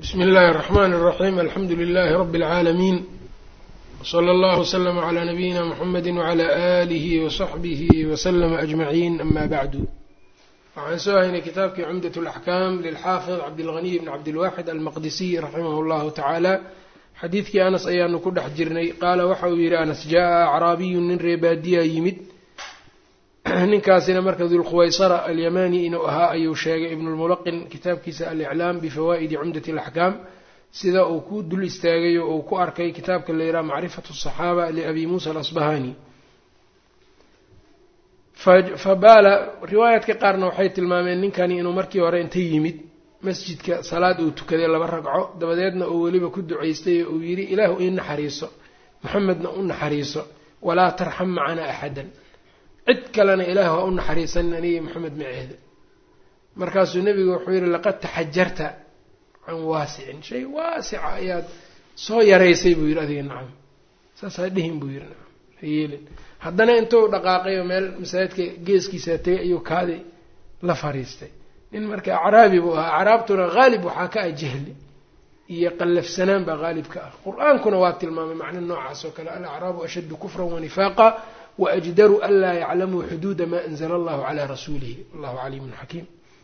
bsmi اllahi الرحmn الرaحيم alxamdu لlh رb العaalمين وslى اllه وslm عlى نabيina mحamedi وعlى آlih وصaxbih وslm أجmaعin ama bعdu waxaan soo haynay kitaabkii cumdaة الأxkam lilxaafiظ cabdالغنiy bn cabdالwaxid almaqdisiy raximah اllahu taعaalى xadiidkii anas ayaanu ku dhex jirnay qaala waxa uu yihi anas jaءa acraabiyu nin reebaadiya yimid ninkaasina marka dulkhuwaysara alyamani inuu ahaa ayuu sheegay ibnulmulaqin kitaabkiisa aliclaam bifawaa'idi cumdati alaxkaam sida uu ku dul istaagay oo uu ku arkay kitaabka la yidhaha macrifatu asaxaaba liabi muusa alasbahani fabaala riwaayaadka qaarna waxay tilmaameen ninkani inuu markii hore inta yimid masjidka salaad uu tukaday laba ragco dabadeedna uu weliba ku ducaystay oo uu yidhi ilaahu ii naxariiso maxamedna u naxariiso walaa tarxam macanaa axadan cid kalena ilaah waa u naxariisanin anigii maxamed maceeda markaasuu nebigu wuxuu yidhi laqad taxajarta can waasicin shay waasica ayaad soo yaraysay buu yidhi adiga nacam saasaa dhihin buu yidhi nacam hayeelin haddana intuu dhaqaaqayo meel masaajidka geeskiisaa tegay ayuu kaadi la fariistay nin marka acraabi buu ahaa acraabtuna haalib waxaa ka ah jahli iyo qallafsanaan baa haalib ka ah qur-aankuna waa tilmaamay macno noocaas oo kale alacraabu ashaddu kufran wanifaaqa waajdaru an laa yaclamuu xuduuda maa anzla allahu calaa rasuulihi wallahu caliimun xakiim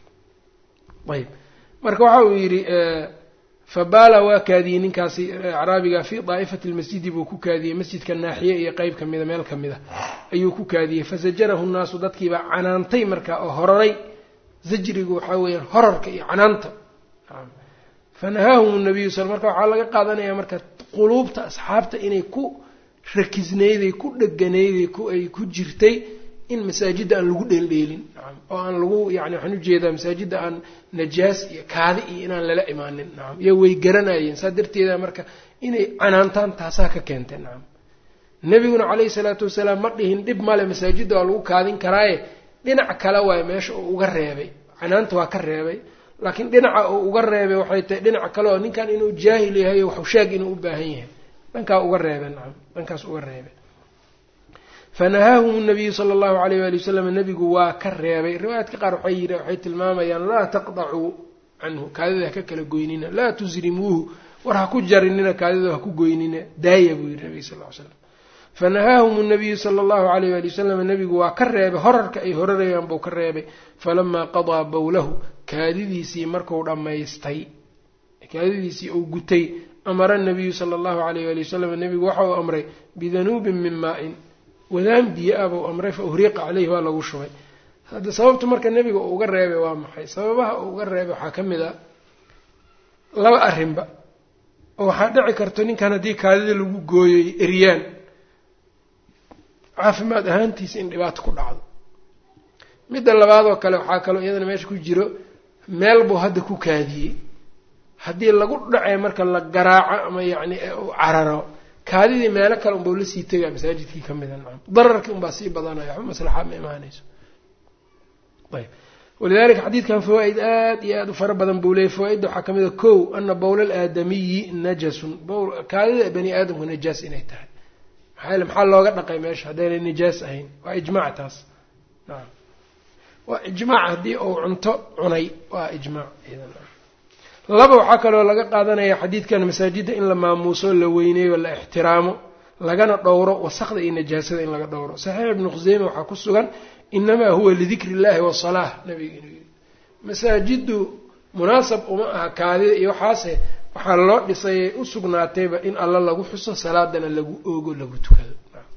ayb marka waxa uu yidhi fabaala waa kaadiyey ninkaasi acraabiga fii daa'ifati lmasjidi buu ku kaadiyey masjidka naaxiye iyo qeyb kamida meel kamida ayuu ku kaadiyey fasajarahu nnaasu dadkiibaa canaantay marka oo hororay zajrigu waxaa weeyaan horarka iyo canaanta fanahaahum nabiyu sal marka waxaa laga qaadanaya marka quluubta asxaabta inay ku rakisnayday ku dheganayday ay ku jirtay in masaajidda aan lagu dheeldheelin nacam oo aan lagu yani waxaan ujeedaa masaajidda aan najaas iyo kaadi iyo inaan lala imaanin nacam iyo way garanayeen saa darteeda marka inay canaantaan taasaa ka keentay nacam nebiguna caleyhi salaatu wasalaam ma dhihin dhib male masaajidda waa lagu kaadin karaaye dhinac kale waayo meesha uu uga reebay canaanta waa ka reebay laakiin dhinaca uu uga reebay waxay tahay dhinac kale oo ninkan inuu jaahil yahay waxu sheeg inuu u baahan yahay dhankaa uga reebe nacam dhankaas uga reebe fanahaahum nabiyu sala allahu alayh waali wasalam nebigu waa ka reebay riwaayaadka qaar waxay yidhi waxay tilmaamayaan laa taqdacuu canhu kaadida ha ka kala goynina laa tusrimuuhu war ha ku jarinina kaadida ha ku goynina daaya buu yidhi nabiga sal ly slam fanahaahum nabiyu sala allahu alayh waali wasalam nebigu waa ka reebay horarka ay horarayaan buu ka reebay falamaa qadaa bowlahu kaadidiisii marku dhammaystay kaadidiisii uu gutay amara nabiyu sala allahu alayh waali wasalam nebigu waxa uu amray bidanuubin min maa-in wadaan biyo ah buu amray fa uhriqa caleyhi waa lagu shubay hadda sababtu marka nebiga uu uga reebay waa maxay sababaha uu uga reebay waxaa ka mid a laba arrinba oo waxaa dhici karto ninkan haddii kaadida lagu gooyoy eryaan caafimaad ahaantiisa in dhibaato ku dhacdo midda labaadoo kale waxaa kaloo iyadana meesha ku jiro meel buu hadda ku kaadiyey haddii lagu dhacee marka la garaaco ama yacni u cararo kaadidii meelo kale unbau lasii tegaa masaajidkii ka mida nacam dararkii unbaa sii badanaya waxba maslaxa ma imaanayso ayb walidalika xadiidkan fawaa-id aad iyo aada u fara badan buu leeyay fawaa-idda waxaa kamid a kow ana bowla alaadamiyi najasun bowl kaadida bani aadamku najaas inay tahay maxaa yele maxaa looga dhaqay meesha haddaynay najaas ahayn waa ijmaac taas nacam waa ijmaac haddii uu cunto cunay waa ijmaac idan laba waxaa kaloo laga qaadanaya xadiidkan masaajidda in la maamuuso la weyneeyo la ixtiraamo lagana dhowro wasaqda iyo najaasada in laga dhowro saxiix ibnu khuseyme waxaa ku sugan inamaa huwa lidikri illahi wasalaah nabiga inuu yiri masaajiddu munaasab uma aha kaadida iyo waxaase waxaa loo dhisayay u sugnaatayba in alla lagu xuso salaadana lagu oogo lagu tukado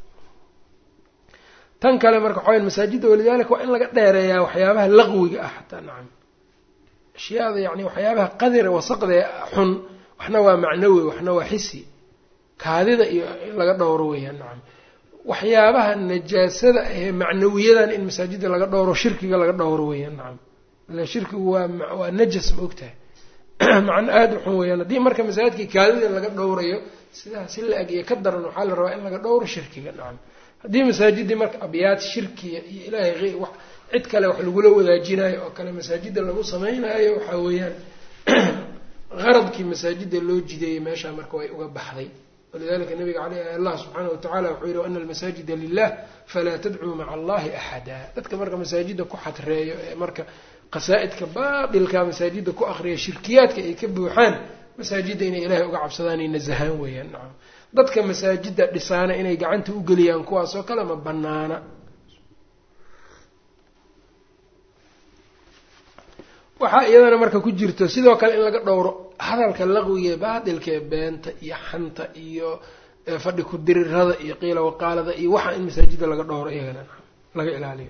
tan kale marka waxawaya masaajidda walidalika waa in laga dheereeyaa waxyaabaha laqwiga ah xataa nacam ashyaada yani waxyaabaha qadira wasaqdee xun waxna waa macnawi waxna waa xisi kaadida iyo in laga dhowro weeyaan nacam waxyaabaha najaasada ee macnawiyadan in masaajidda laga dhowro shirkiga laga dhowro weeyaan nacam ila shirkigu waa waa najas ma ogtahay macno aada u xun weeyaan haddii marka masaajidkii kaadida laga dhowrayo sidaa si la-eg iyo ka daran waxaa la rabaa in laga dhowro shirkiga nacam haddii masaajidii marka abyaad shirkiya iyo ilaahay wax cid kale wax lagula wadaajinayo oo kale masaajidda lagu samaynayo waxaa weeyaan qaradkii masaajidda loo jideeyey meeshaa marka way uga baxday walidalika nabiga ale allah subxaana watacala wuxuu yihi ana almasaajida lilah falaa tadcuu maca allahi axada dadka marka masaajidda ku xadreeyo ee marka qasaa-idka baatilka masaajidda ku akriya shirkiyaadka ay ka buuxaan masaajidda inay ilaahay uga cabsadaan ay nasahaan weeyaan nacam dadka masaajidda dhisaana inay gacanta u geliyaan kuwaas oo kale ma banaana waxaa iyadana marka ku jirto sidoo kale in laga dhowro hadalka laqwiga ee baatilka ee beenta iyo xanta iyo fadhi ku dirirada iyo qiila waqaalada iyo waxaa in masaajidda laga dhowro iyagana laga ilaaliyo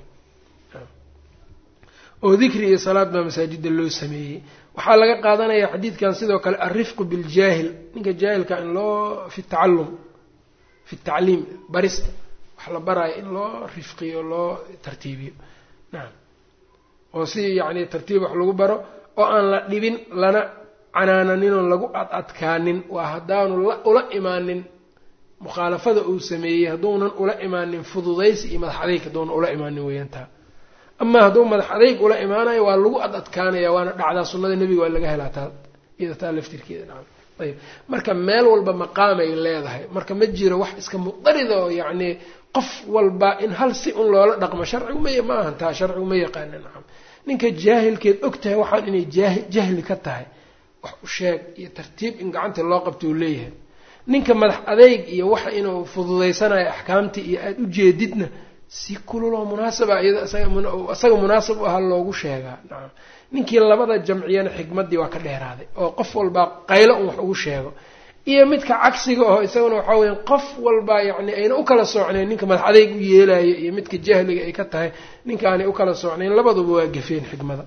oo dikri iyo salaad baa masaajidda loo sameeyey waxaa laga qaadanaya xadiidkan sidoo kale alrifqu biljaahil ninka jaahilka in loo fi tacallum fi tacliim barista wax la baraayo in loo rifqiyo loo tartiibiyo nacam oo si yacni tartiib wax lagu baro oo aan la dhibin lana canaananinoo lagu ad adkaanin waa haddaanu la ula imaanin mukhaalafada uu sameeyey hadduunan ula imaanin fududaysi iyo madax adeyg hadduunan ula imaanin weeyaan taa amaa hadduu madax adeyg ula imaanayo waa lagu ad adkaanaya waana dhacdaa sunnada nebiga waa laga helaa taa iyada taa laftirkeeda nacam ayb marka meel walba maqaamay leedahay marka ma jiro wax iska mudarida oo yacni qof walba in hal si un loola dhaqmo sharcigu may ma ahan taa sharcigu ma yaqaana nacam ninka jaahilkeed og tahay waxaan inay jaahi jahli ka tahay wax u sheeg iyo tartiib in gacanta loo qabto uu leeyahay ninka madax adeyg iyo waxa inuu fududaysanayo axkaamtii iyo aada u jeedidna si kululoo munaasaba iyada isaga munaasab u aha loogu sheegaa nacam ninkii labada jamciyana xikmaddii waa ka dheeraaday oo qof walbaa qaylo un wax ugu sheego iyo midka cagsiga oo isaguna waxaa weya qof walbaa yacni ayna u kala soocnayn ninka madax adeyg u yeelayo iyo midka jahliga ay ka tahay ninkaanay u kala soocnayn labaduba waa gafeen xikmada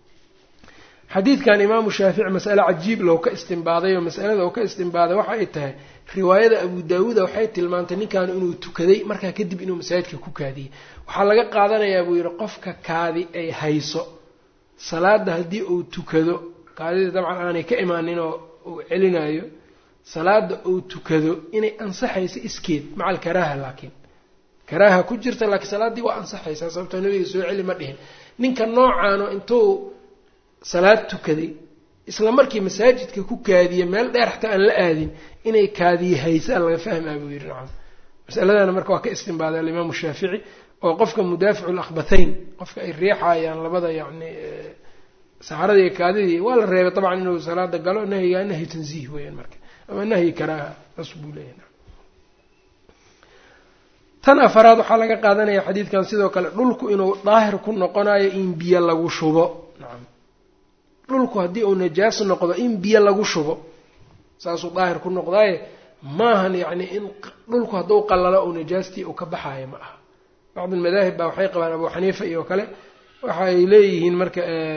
xadiidkan imaamu shaafici masale cajiib loo ka istimbaaday oo masalada uu ka istimbaaday waxa ay tahay riwaayada abu daawuuda waxay tilmaantay ninkaanu inuu tukaday markaa kadib inuu masaajidka ku kaadiyey waxaa laga qaadanayaa buu yidhi qofka kaadi ay hayso salaada haddii uu tukado kaadida dabcan aanay ka imaanin oo uu celinayo salaada uu tukado inay ansaxayso iskeed maca alkaraaha laakiin karaaha ku jirta laakiin salaaddii waa ansaxaysaa sababtoo nabiga soo celi ma dhihin ninka noocaano intuu salaad tukaday isla markii masaajidka ku kaadiye meel dheer xataa aan la aadin inay kaadiye haysaa laga fahmaa buu yidhi nacam masaladana marka waa ka istimbaaday alimaamu shaafici oo qofka mudaaficu lakbathayn qofka ay riixayaan labada yacni saxaradii iyo kaadidii waa la reebay dabcan inuu salaada galo nahyigaa nahyi tanziih weeyaan marka ama nahyi karaaha saas buu leeyahy tan afaraad waxaa laga qaadanaya xadiidkan sidoo kale dhulku inuu daahir ku noqonayo in biyo lagu shubo nacam dhulku haddii uu najaas noqdo in biyo lagu shubo saasuu daahir ku noqdaaye maahan yacni in dhulku hadduu qallalo uu najaastii uu ka baxaayo ma aha bacd almadaahib baa waxay qabaan abu xaniifa iyo kale waxa ay leeyihiin marka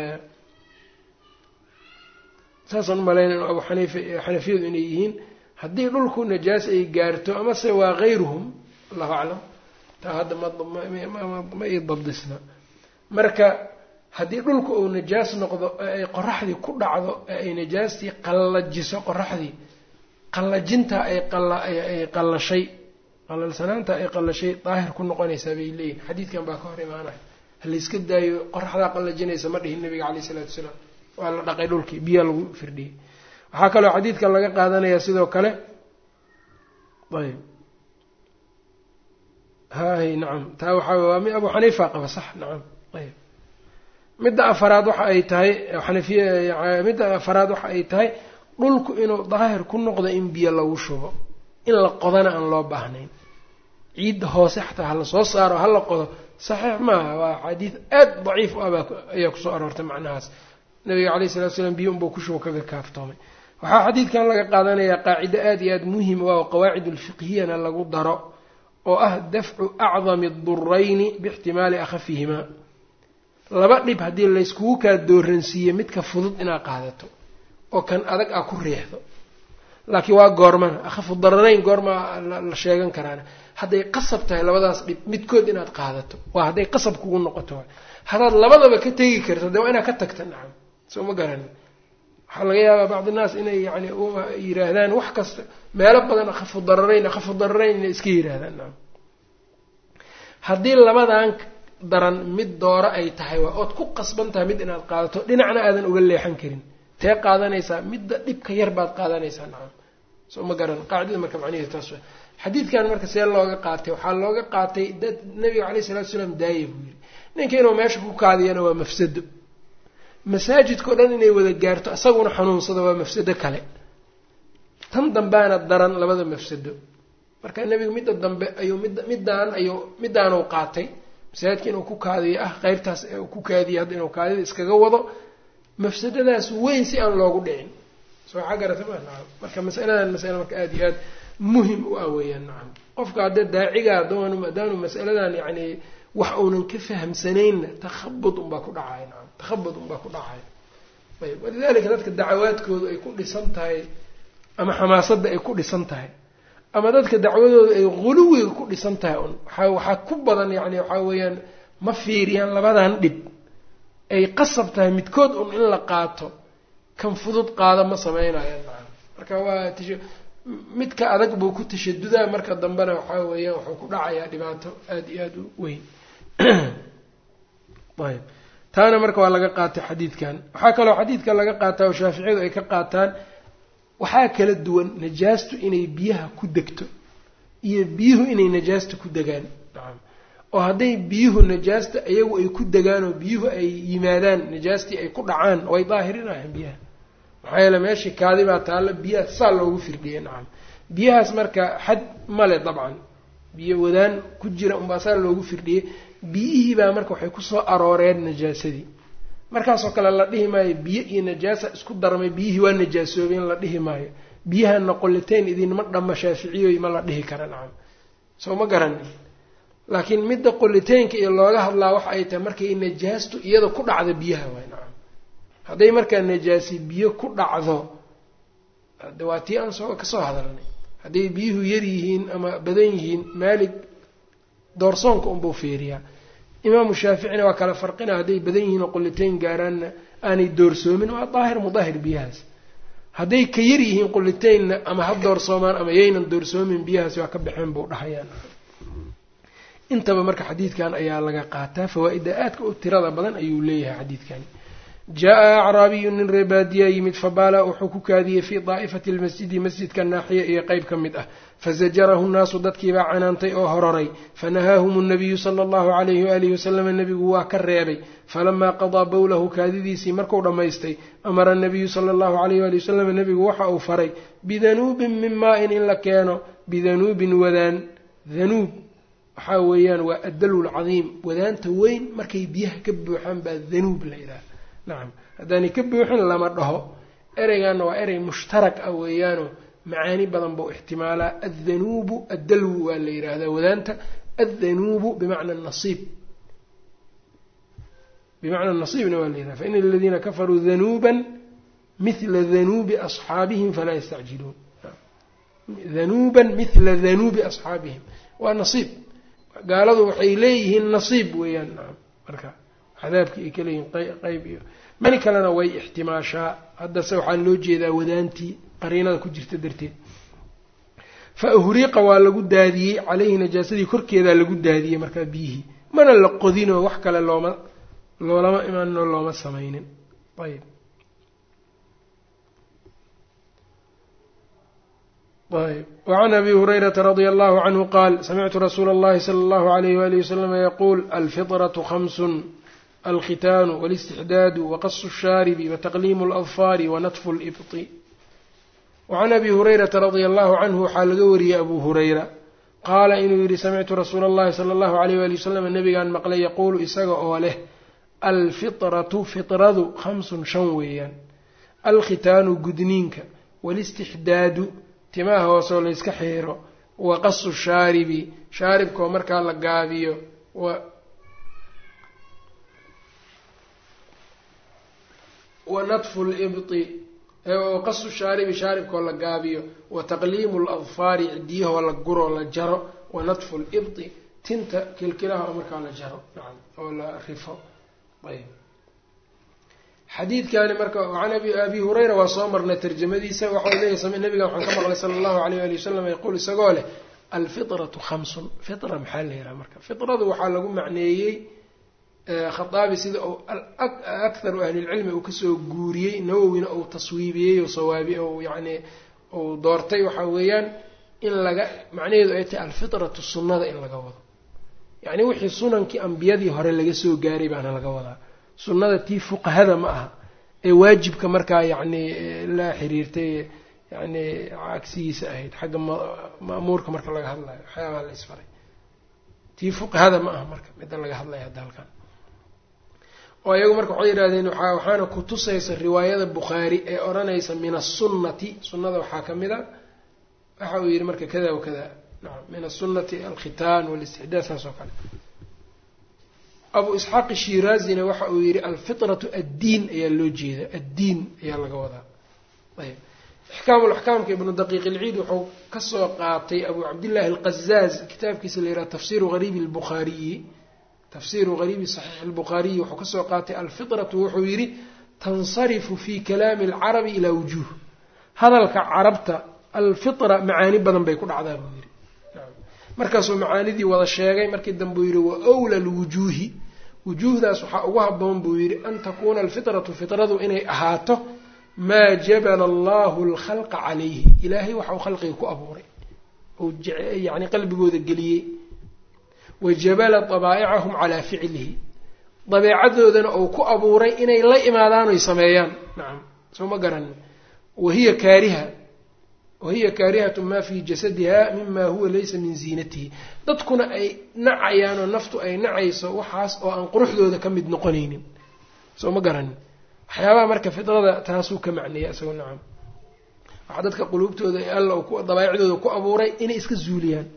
saasaan umalaynay abu xaniifa xanafiyadu inay yihiin haddii dhulku najaas ay gaarto amase waa hayruhum allahu aclam taa hadda ma ii dabdisna marka haddii dhulku uu najaas noqdo ee ay qoraxdii ku dhacdo ee ay najaastii qallajiso qoraxdii qallajintaa ay ay qallashay qalalsanaanta ay qallashay daahir ku noqonaysaa bay leeyihin xadiidkan baa ka hor imaanaya halayska daayo qoraxdaa qallajinaysa ma dhihin nabiga caleyh isalaatu wasalaam waa la dhaqay dhulkii biyaa lagu firdhiyey waxaa kaloo xadiidkan laga qaadanayaa sidoo kale ayb hay nacam taa waxaa waa mi abu xaniifa qaba sax nacam ayb midda afaraad waxa ay tahay xanafiya midda afaraad waxa ay tahay dhulku inuu daahir ku noqdo in biyo lagu shubo in la qodana aan loo baahnayn ciidda hoose xataa hala soo saaro hala qodo saxiix maaha waa xadiid aad daciif u abaa ayaa kusoo aroortay macnahaas nabiga caleyh salatu slam biyo unbuu kushubo kaga kaaftoomay waxaa xadiidkan laga qaadanayaa qaacido aad iyo aad muhim u ah oo qawaacid ulfiqhiyana lagu daro oo ah dafcu acdami durayni biixtimaali akhafihimaa laba dhib haddii layskugu kaa dooransiiye midka fudud inaad qaadato oo kan adag aa ku riixdo laakiin waa goormana akhafu dararayn goormaa la sheegan karaana hadday qasab tahay labadaas dhib midkood inaad qaadato waa hadday qasab kugu noqoto haddaad labadaba ka tegi karto dee waa inaad ka tagta nacam soo ma garanin waxaa laga yaabaa bacdi naas inay yani yiraahdaan wax kasta meelo badan akhafu dararayn akhafu dararayn inay iska yiraahdaan nacam haddii labadan daran mid dooro ay tahay waa ood ku qasban tahay mid inaad qaadato dhinacna aadan uga leexan karin tee qaadanaysaa midda dhibka yar baad qaadanaysaa nacam soo ma garan qaacidada marka macniheedu taas wa xadiidkan marka see looga qaatay waxaa looga qaatay dad nabiga caleyhi salatu salaam daaya buu yidhi ninka inuu meesha ku kaadiyana waa mafsado masaajidkao dhan inay wada gaarto isaguna xanuunsado waa mafsado kale tan dambaana daran labada mafsado marka nebigu midda dambe ayuu mid middaan ayuu middaanuu qaatay masaajidka inuu ku kaadiyo ah qeybtaas ku kaadiyo hadda inuu kaadida iskaga wado mafsadadaas weyn si aan loogu dhicin soo waxaa garata ma nacam marka masaladan masale marka aada iyo aada muhim u ah weeyaan nacam qofka haddee daacigaa doonu maadaanu masaladan yacni wax uunan ka fahamsanaynna takhabud unbaa ku dhacaya nacam takhabud unbaa ku dhacaya ayb walidalika dadka dacawaadkoodu ay ku dhisan tahay ama xamaasadda ay ku dhisan tahay ama dadka dacwadooda ay huluwiga ku dhisan tahay un waaa waxaa ku badan yani waxaa weeyaan ma fiiriyaan labadan dhib ay qasab tahay midkood un in la qaato kan fudud qaada ma sameynayaan maa marka waa midka adag buu ku tashadudaa marka dambena waxaa weeyaan wuxuu ku dhacayaa dhibaato aada iyo aada u weyn ayb taana marka waa laga qaatay xadiidkan waxaa kaloo xadiidka laga qaataa oo shaaficiyadu ay ka qaataan waxaa kala duwan najaastu inay biyaha ku degto iyo biyuhu inay najaasta ku degaan nacam oo hadday biyuhu najaasta iyagu ay ku degaan oo biyuhu ay yimaadaan najaastii ay ku dhacaan way daahirinayan biyaha maxaa yeele meeshii kaadi baa taalla biyaha saa loogu firdhiyay nacam biyahaas marka xad male dabcan biyo wadaan ku jira unbaa saa loogu firdhiyey biyihii baa marka waxay kusoo arooreen najaasadii markaasoo kale la dhihi maayo biyo iyo najaasa isku darmay biyihii waa najaasoobeen la dhihi maayo biyahana qolitayn idinma dhamma shaaficiyoy ma la dhihi kara nacam soo ma garanin laakiin midda qolitaynka iyo looga hadlaa waxa ay tahay markay najaastu iyada ku dhacdo biyaha waay nacam hadday markaa najaasi biyo ku dhacdo de waa tii aan soo kasoo hadalnay hadday biyuhu yar yihiin ama badan yihiin maalig doorsoonka unbuu fiiriyaa imaamu shaaficina waa kala farqina hadday badan yihiin oo qolitayn gaaraanna aanay doorsoomin waa daahir mudaahir biyahaas hadday ka yar yihiin qolitaynna ama ha doorsoomaan ama yaynan doorsoomin biyahaasi waa ka baxeen buu dhahayaan intaba marka xadiidkan ayaa laga qaataa fawaa-ida aadka u tirada badan ayuu leeyahay xadiidkani jaa-a acraabiyu nin reebaadiyaa yimid fabaala wuxuu ku kaadiyey fii daa'ifati lmasjidi masjidka naaxiya iyo qeyb ka mid ah fazajarahu nnaasu dadkiibaa canaantay oo hororay fanahaahum nnabiyu sala allahu calayhi waalihi wasalama nebigu waa ka reebay falamaa qadaa bowlahu kaadidiisii marku dhammaystay amara anabiyu sala allahu calayh waali wasalam nebigu waxa uu faray bidanuubin min maa-in in la keeno bidanuubin wadaan danuub waxaa weeyaan waa addalu lcadiim wadaanta weyn markay biyaha ka buuxaan baa danuub la yidhaha nacam haddaanay ka buuxin lama dhaho ereygaana waa erey mushtarak ah weeyaano macaani badan buu ixtimaalaa addanuubu addalwu waa la yidhaahdaa wadaanta addanuubu bimacna nasiib bimacna nasiibna waa la yidhahda faina aladiina kafaruu danuuban mithla danuubi asxaabihim falaa yastacjiluun danuuban mithla danuubi asxaabihim waa nasiib gaaladu waxay leeyihiin nasiib weeyaan nacam marka cadaabkii ay ka leeyihiin qeyb iyo mani kalena way ixtimaashaa haddase waxaa loo jeedaa wadaantii qariinada ku jirta darteed fa uhriiqa waa lagu daadiyey caleyhi najaasadii korkeedaa lagu daadiyey markaa biyihii mana la qodinoo wax kale looma loolama imaaninoo looma samaynin ayb ayb wacan abi hurayrata radia allahu canhu qaal samictu rasuula اllahi sala allahu alayh walihi wasalama yaquul alfiطraةu hamsun alkhitaanu wاlاstixdaadu waqasu الshaaribi wataqliimu اladfaari wanatfu اlibطi wacan abi hurayrata radia allahu canhu waxaa laga wariyey abu hurayra qaala inuu yihi samictu rasuula اllahi sala allahu alayh wali wasalam nabigaan maqlay yaquulu isaga oo leh alfiطratu fiطradu khamsun shan weeyaan alkhitaanu gudniinka wاlاstixdaadu timaha hoosoo layska xiiro wa qasu shaaribi shaaribkoo markaa la gaabiyo wa natfu libti qasu shaaribi shaaribkoo la gaabiyo wa taqliimu ladfaari cidiyahoo la guroo la jaro wa natfu libti tinta kilkilaha oo markaa la jaro nacam oo la rifo ayb xadiidkani marka can abi hurayra waa soo marnay tarjamadiisa waxau leeyahy nabiga waxaan ka maqlay sala allahu alayh ali wasalam yaquul isagoo leh alfitratu khamsun fitra maxaa la yidhaha marka fitradu waxaa lagu macneeyey khaaabi sida uu akharu ahlilcilmi uu kasoo guuriyey nawowina uu taswiibiyey oo sawaabi ou yani uu doortay waxaa weeyaan in laga macnaheedu ay tahay alfitratu sunnada in laga wado yacni wixii sunankii ambiyadii hore laga soo gaaray baana laga wadaa sunnada tii fuqahada ma aha ee waajibka markaa yacni la xiriirtay yani cagsigiisa ahayd xagga ma'muurka marka laga hadlayo waxyaabaha la isfaray tii fuqahada ma aha marka midda laga hadlaya hadda halkan oo iyagu marka waxay yidhahdeen waxaana kutusaysa riwaayada bukhaari ee odhanaysa min asunnati sunnada waxaa ka mid a waxa uu yihi marka kada wakada nacam min asunati alkhitaan walistixdaad saas oo kale abu isxaaq shiraazina waxa uu yihi alfitratu addiin ayaa loo jeeda addiin ayaa laga wadaa ayb ixkaam laxkaamka ibnu daqiiq ilciid wuxuu kasoo qaatay abu cabdillahi alqazaaz kitaabkiisa la yidhaha tafsiru hariibi lbukhaariyi tafsiru hariibi saxiix albukhaariyi wuxuu kasoo qaatay alfitratu wuxuu yihi tansarifu fi kalaami alcarabi ilaa wujuuh hadalka carabta alfitra macaani badan bay ku dhacdaa buu yihi markaasuu macaanidii wada sheegay markii dambe uu yihi wa wla lwujuuhi wujuuhdaas waxaa ugu haboon buu yihi an takuuna alfitratu fitradu inay ahaato maa jabala allahu alkhalqa calayhi ilaahay waxa uu khalqiga ku abuuray ou yani qalbigooda geliyey wa jabala dabaa'icahum calaa ficlihi dabeecadoodana uu ku abuuray inay la imaadaan oy sameeyaan nacam soo ma garan wahiya kaariha wahiya kaarihatu maa fii jasadiha mima huwa laysa min ziinatihi dadkuna ay nacayaan oo naftu ay nacayso waxaas oo aan quruxdooda ka mid noqonaynin soo ma garanin waxyaabaha marka fidrada taasuu ka macneeya isagoo nacam waxaa dadka quluubtooda alla dabaa'icdooda ku abuuray inay iska zuuliyaan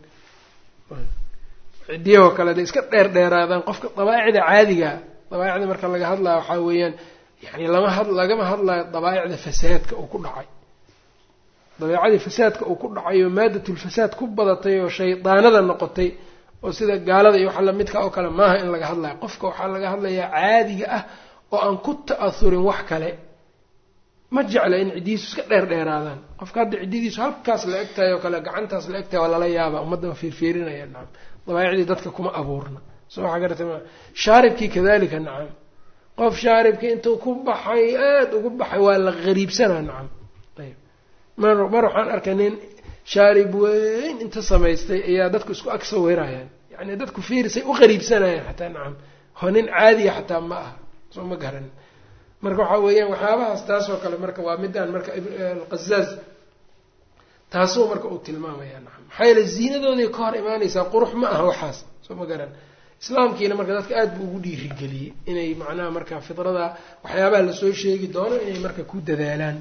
cidiyahoo kale day iska dheer dheeraadaan qofka dabaa'icda caadiga dabaa'icda marka laga hadlaya waxaa weeyaan yani lama had lagama hadlayo dabaa'icda fasaadka uu ku dhacay dabeecadii fasaadka uu ku dhacayo maadatulfasaad ku badatay oo shaydaanada noqotay oo sida gaalada iyo waxa lamidka oo kale maaha in laga hadlayo qofka waxaa laga hadlayaa caadiga ah oo aan ku ta'ahurin wax kale ma jecla in ciddihiisu iska dheer dheeraadaan qofka hadda ciddidiisu halkaas la eg tahay oo kale gacantaas la eg tahay waa lala yaabaa ummadda fiirfiirinaya nacam dabaa'icdii dadka kuma abuurna soo waxa garata ma shaaribkii kadalika nacam qof shaaribkii intuu ku baxay aada ugu baxay waa la qariibsanaa nacam ayb mar mar waxaan arkay nin shaarib weyn inta samaystay ayaa dadku isku ag sawirayaan yani dadku fiirisay u qariibsanayaan xataa nacam ho nin caadiya xataa ma aha soo ma garan marka waxaa weeyaan waxyaabahaas taasoo kale marka waa midaan marka alqazaaz taasuu marka uu tilmaamaya nacam maxaa yeele ziinadooday ka hor imaanaysaa qurux ma aha waxaas soo ma garan islaamkiina marka dadka aada buu ugu dhiirigeliyey inay macnaha marka fidrada waxyaabaha lasoo sheegi doono inay marka ku dadaalaan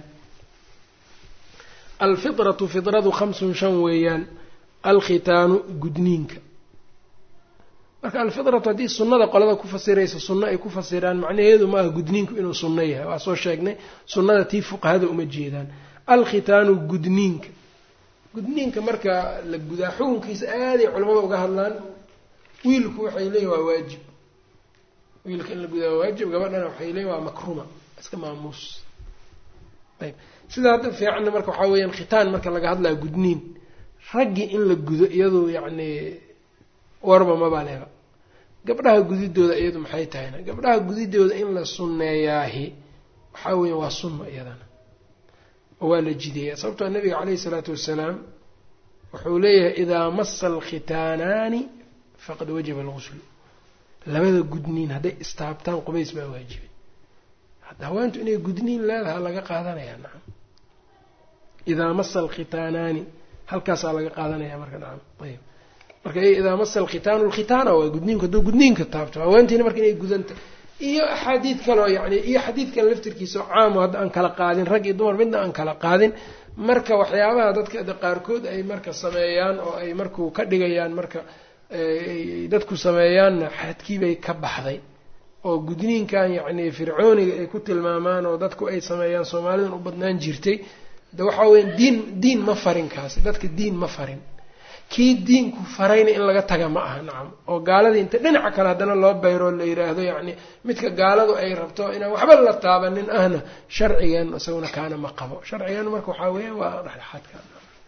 alfitratu fidradu khamsun shan weeyaan alkhitaanu gudniinka marka alfitratu haddii sunnada qolada ku fasiraysa sunno ay ku fasiraan macnaheedu maaha gudniinku inuu sunno yahay waa soo sheegnay sunnada tii fuqahada uma jeedaan alkhitaanu gudniinka gudniinka marka la gudaa xukunkiisa aaday culamada uga hadlaan wiilku waxay leeyihin waa waajib wiilka in la gudaa waa waajib gabadhana waxay leeyihin waa makruma iska maamuus ayb sida hadda fiicanna marka waxaa weeyaan khitaan marka laga hadlaya gudniin raggii in la gudo iyadu yacni warba maba leba gabdhaha gudidooda iyadu maxay tahayna gabdhaha gudidooda in la sunneeyaahi waxaa weeyaan waa sunno iyadana oo waa la jideeya sababtoo nabiga caleyhi isalaatu wassalaam wuxuu leeyahay idaa masa alkhitaanaani faqad wajaba alguslu labada gudniin hadday istaabtaan qubays baa waajibay hadda haweentu inay gudniin leedaha laga qaadanayaa nacam idaa masa alkhitaanaani halkaasaa laga qaadanaya marka nacam ayb marka idaa masa alkhitaanu alkhitaana waa gudniinku hadduu gudniinka taabto haweentiina marka inay gudanta iyo axaadiid kaleo yani iyo xadiidkan laftirkiisa oo caamo hadda aan kala qaadin rag iyo dumar midna aan kala qaadin marka waxyaabaha dadka qaarkood ay marka sameeyaan oo ay markuu ka dhigayaan marka dadku sameeyaanna xadkiibay ka baxday oo gudniinkan yacni fircooniga ay ku tilmaamaan oo dadku ay sameeyaan soomaalidan u badnaan jirtay de waxaa weya diin diin ma farin kaasi dadka diin ma farin kii diinku farayna in laga taga ma aha nacam oo gaaladii inta dhinaca kale haddana loo bayroo la yiraahdo yacni midka gaaladu ay rabto inaan waxba la taabanin ahna sharcigan isaguna kaana ma qabo sharcigan marka waxaa weeya waa dhexdhexaadka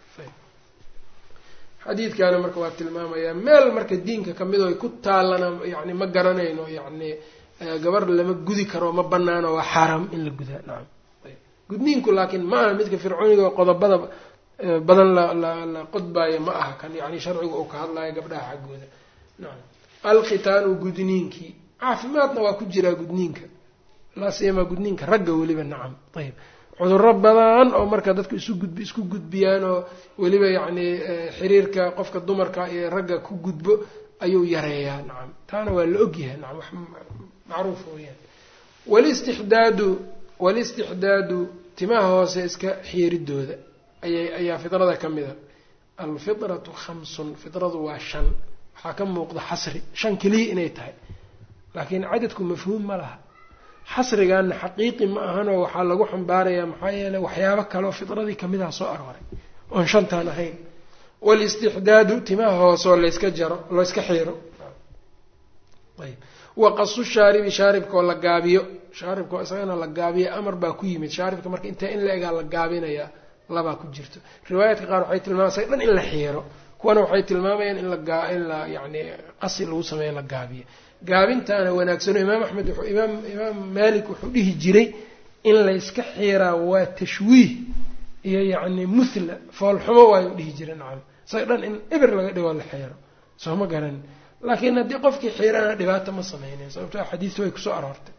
xadiidkaana marka waa tilmaamayaa meel marka diinka kamid oo ay ku taalana yani ma garanayno yacni gabar lama gudi karo ma banaano waa xaaraam in la gudaa nacam gudniinku laakiin ma aha midka fircooniga qodobada badan la la la qodbaayo ma aha kan yani sharcigu uu ka hadlayo gabdhaha xaggooda nacam alkhitaanu gudniinkii caafimaadna waa ku jiraa gudniinka laa siyamaa gudniinka ragga weliba nacam ayb cudurro badan oo marka dadku isu gudbi isku gudbiyaan oo weliba yacni xiriirka qofka dumarka iyo ragga ku gudbo ayuu yareeyaa nacam taana waa la ogyahay nacam wax macruuf weyaan walistixdaadu walistixdaadu timaha hoose iska xiiridooda ayay ayaa fidrada ka mid a alfidratu khamsun fidradu waa shan waxaa ka muuqda xasri shan keliya inay tahay laakiin cadadku mafhuum ma laha xasrigaana xaqiiqi ma ahanoo waxaa lagu xambaarayaa maxaa yeeley waxyaabo kaleoo fidradii kamidaha soo arooray oon shantaan ahayn walistixdaadu timaha hooseoo layska jaro layska xiiro ayb waqasu shaaribi shaaribkaoo la gaabiyo shaaribkaoo isagana la gaabiyo amar baa ku yimid shaaribka marka intaa in la egaa la gaabinayaa labaa ku jirto riwaayaadka qaar waxay tilmaamayan isaga dhan in la xiiro kuwana waxay tilmaamayaan in la in la yacni qasi lagu sameeyo la gaabiyo gaabintaana wanaagsano imaam axmed wuxuu imaam imaam maalik wuxuu dhihi jiray in layska xiiraa waa tashwiih iyo yacni muthla foolxumo waayuu dhihi jiray nacam isaga dhan in eber laga dhigoo la xiiro soo ma garanin laakiin haddii qofkii xiirana dhibaato ma sameynayn sababto xadiistu way kusoo aroortay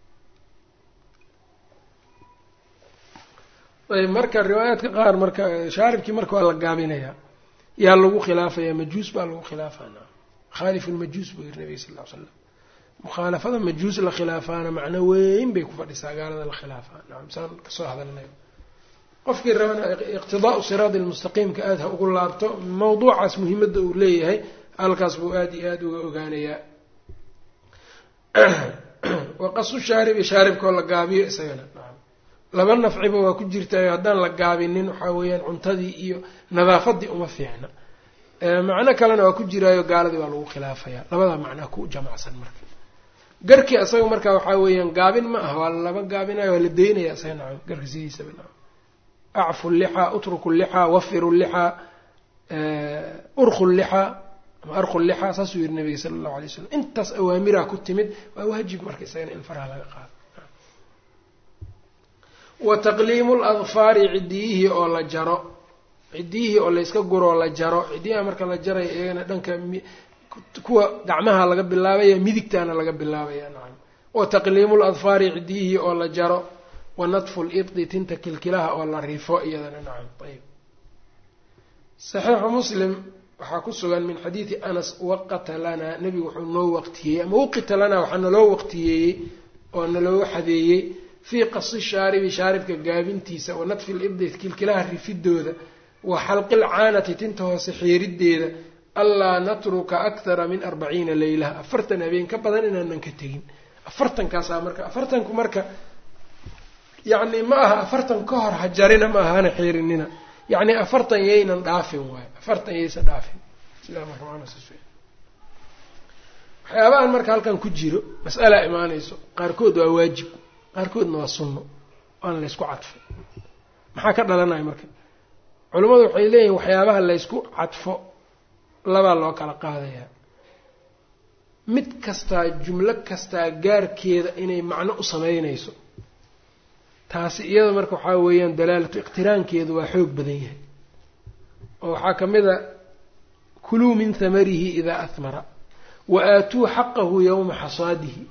ayb marka riwaayaadka qaar marka shaaribkii marka waa la gaabinayaa yaa lagu khilaafaya majuus baa lagu khilaafana khaalif lmajuus buu yiri nabiga sal l slam mukhaalafada majuus la khilaafaana macno weyn bay ku fadhisaa gaalada la khilaafaa nacam saan kasoo hadalnay qofkii rabana iqtidaau siraadi lmustaqiimka aada ha ugu laabto mawduucaas muhiimadda uu leeyahay halkaas buu aada iyo aada uga ogaanayaa waqasu shaaribi shaaribkoo la gaabiyo isagana nacam laba nafciba waa ku jirtaayo haddaan la gaabinin waxaa weeyaan cuntadii iyo nadaafadii uma fiicna macno kalena waa ku jiraayo gaaladii waa lagu khilaafayaa labadaa macnaa ku jamacsan marka garkii isaga marka waxaa weeyaan gaabin ma aha waa laba gaabinayo waa la daynaya isaga nacam garka sidiisaba nacam acfu llixaa utruku llixaa wafiru llixaa urku llixaa ama arku llixaa saasuu yihi nabiga sala allahu alay slam intaas awaamiraa ku timid waa waajib marka isagana in faraha laga qaado wa taqliimu ladfaari ciddiyihii oo la jaro ciddiyihii oo layska guroo la jaro ciddiyaha marka la jaraya iyagana dhanka kuwa gacmaha laga bilaabaya midigtaana laga bilaabaya nacam wa taqliimu ladfaari ciddiyihii oo la jaro wa nadfu libdi tinta kilkilaha oo la rifo iyadana nacam ayb saxiixu muslim waxaa ku sugan min xadiidi anas waqata lanaa nebigu wuxuu noo waqtiyeeyey ama waqita lanaa waxaa naloo waqtiyeeyey oo naloo xadeeyey fii qasi shaaribi shaaribka gaabintiisa wa nadfi libdi kilkilaha rifidooda wa xalqi lcaanati tinta hoose xiirideeda allaa natruka akthara min arbaciina leylaha afartan habeen ka badan inaanan ka tegin afartankaasaa marka afartanku marka yacni ma aha afartan ka hor hajarina ma aha hana xiirinina yacni afartan yaynan dhaafin waayo afartan yaysan dhaafin waxyaabahan marka halkan ku jiro mas'alaa imaanayso qaarkood waa waajib qaarkoodna waa sunno waana laysku cadfay maxaa ka dhalanaya marka culimmadu waxay leeyihin waxyaabaha laysku cadfo labaa loo kala qaadayaa mid kastaa jumlo kastaa gaarkeeda inay macno u sameynayso taasi iyada marka waxaa weeyaan dalaalatu iqtiraankeedu waa xoog badan yahay oo waxaa ka mid a kuluu min hamarihi idaa ahmara wa aatuu xaqahu yowma xasaadihi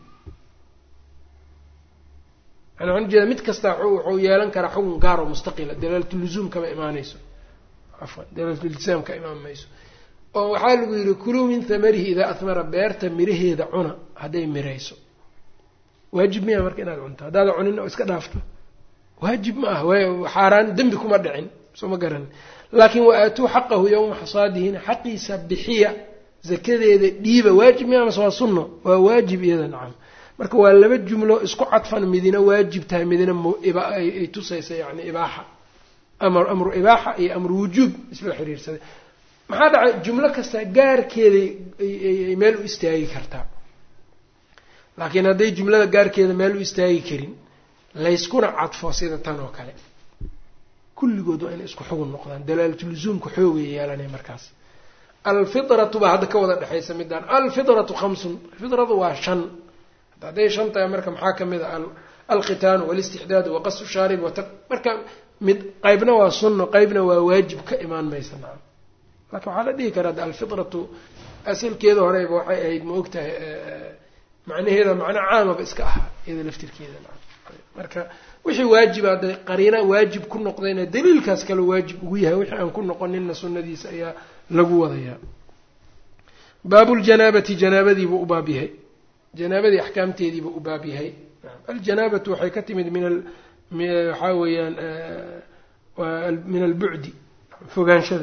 yani waxaan ujeeda mid kastaa wuxuu yeelan karaa xukun gaar oo mustaqila dalaalatuluzuum kama imaanayso afwan dalaalatultisaam ka imaan mayso oo waxaa lagu yidhi kuluu min hamarihi idaa ahmara beerta miraheeda cuna hadday mirayso waajib miya marka inaad cunto haddaada cunin oo iska dhaafto waajib ma ah xaaraan dembi kuma dhicin soo ma garan laakiin wa aatuu xaqahu yowma xasaadihina xaqiisa bixiya zakadeeda dhiiba waajib miya mase waa sunno waa waajib iyada nacam marka waa laba jumlo isku cadfan midina waajib tahay midina ay tusaysa yani ibaaxa amr amru ibaaxa iyo amru wujuub isla xiriirsaday maxaa dhacay jumlo kasta gaarkeeda ay meel u istaagi kartaa laakiin hadday jumlada gaarkeeda meel u istaagi karin layskuna cadfo sida tan oo kale kulligood waa inay isku xugun noqdaan dalaalatuluzuumka xoogay yeelanay markaas alfidratu baa hadda ka wada dhexaysa midaan alfidratu khamsun fidradu waa shan hadday shan tahay marka maxaa ka mid a alkhitaanu walistixdaadu waqasu shaarib wata marka mid qeybna waa sunno qeybna waa waajib ka imaan maysa nacam laakiin waxaa la dhihi karaa de alfidratu asalkeeda horeyba waxay ahayd ma ogtahay macnaheeda macno caamaba iska ahaa iyada laftirkeeda nacam marka wixii waajib hadday qariina waajib ku noqdayna daliilkaas kale waajib ugu yahay wixii aan ku noqoninna sunnadiisa ayaa lagu wadayaa baabuljanaabati janaabadiibuu u baab yahay janaabadii axkaamteediibuu u baab yahay aljanaabatu waxay ka timid min waxaa weeyaan min albucdi fogaanshada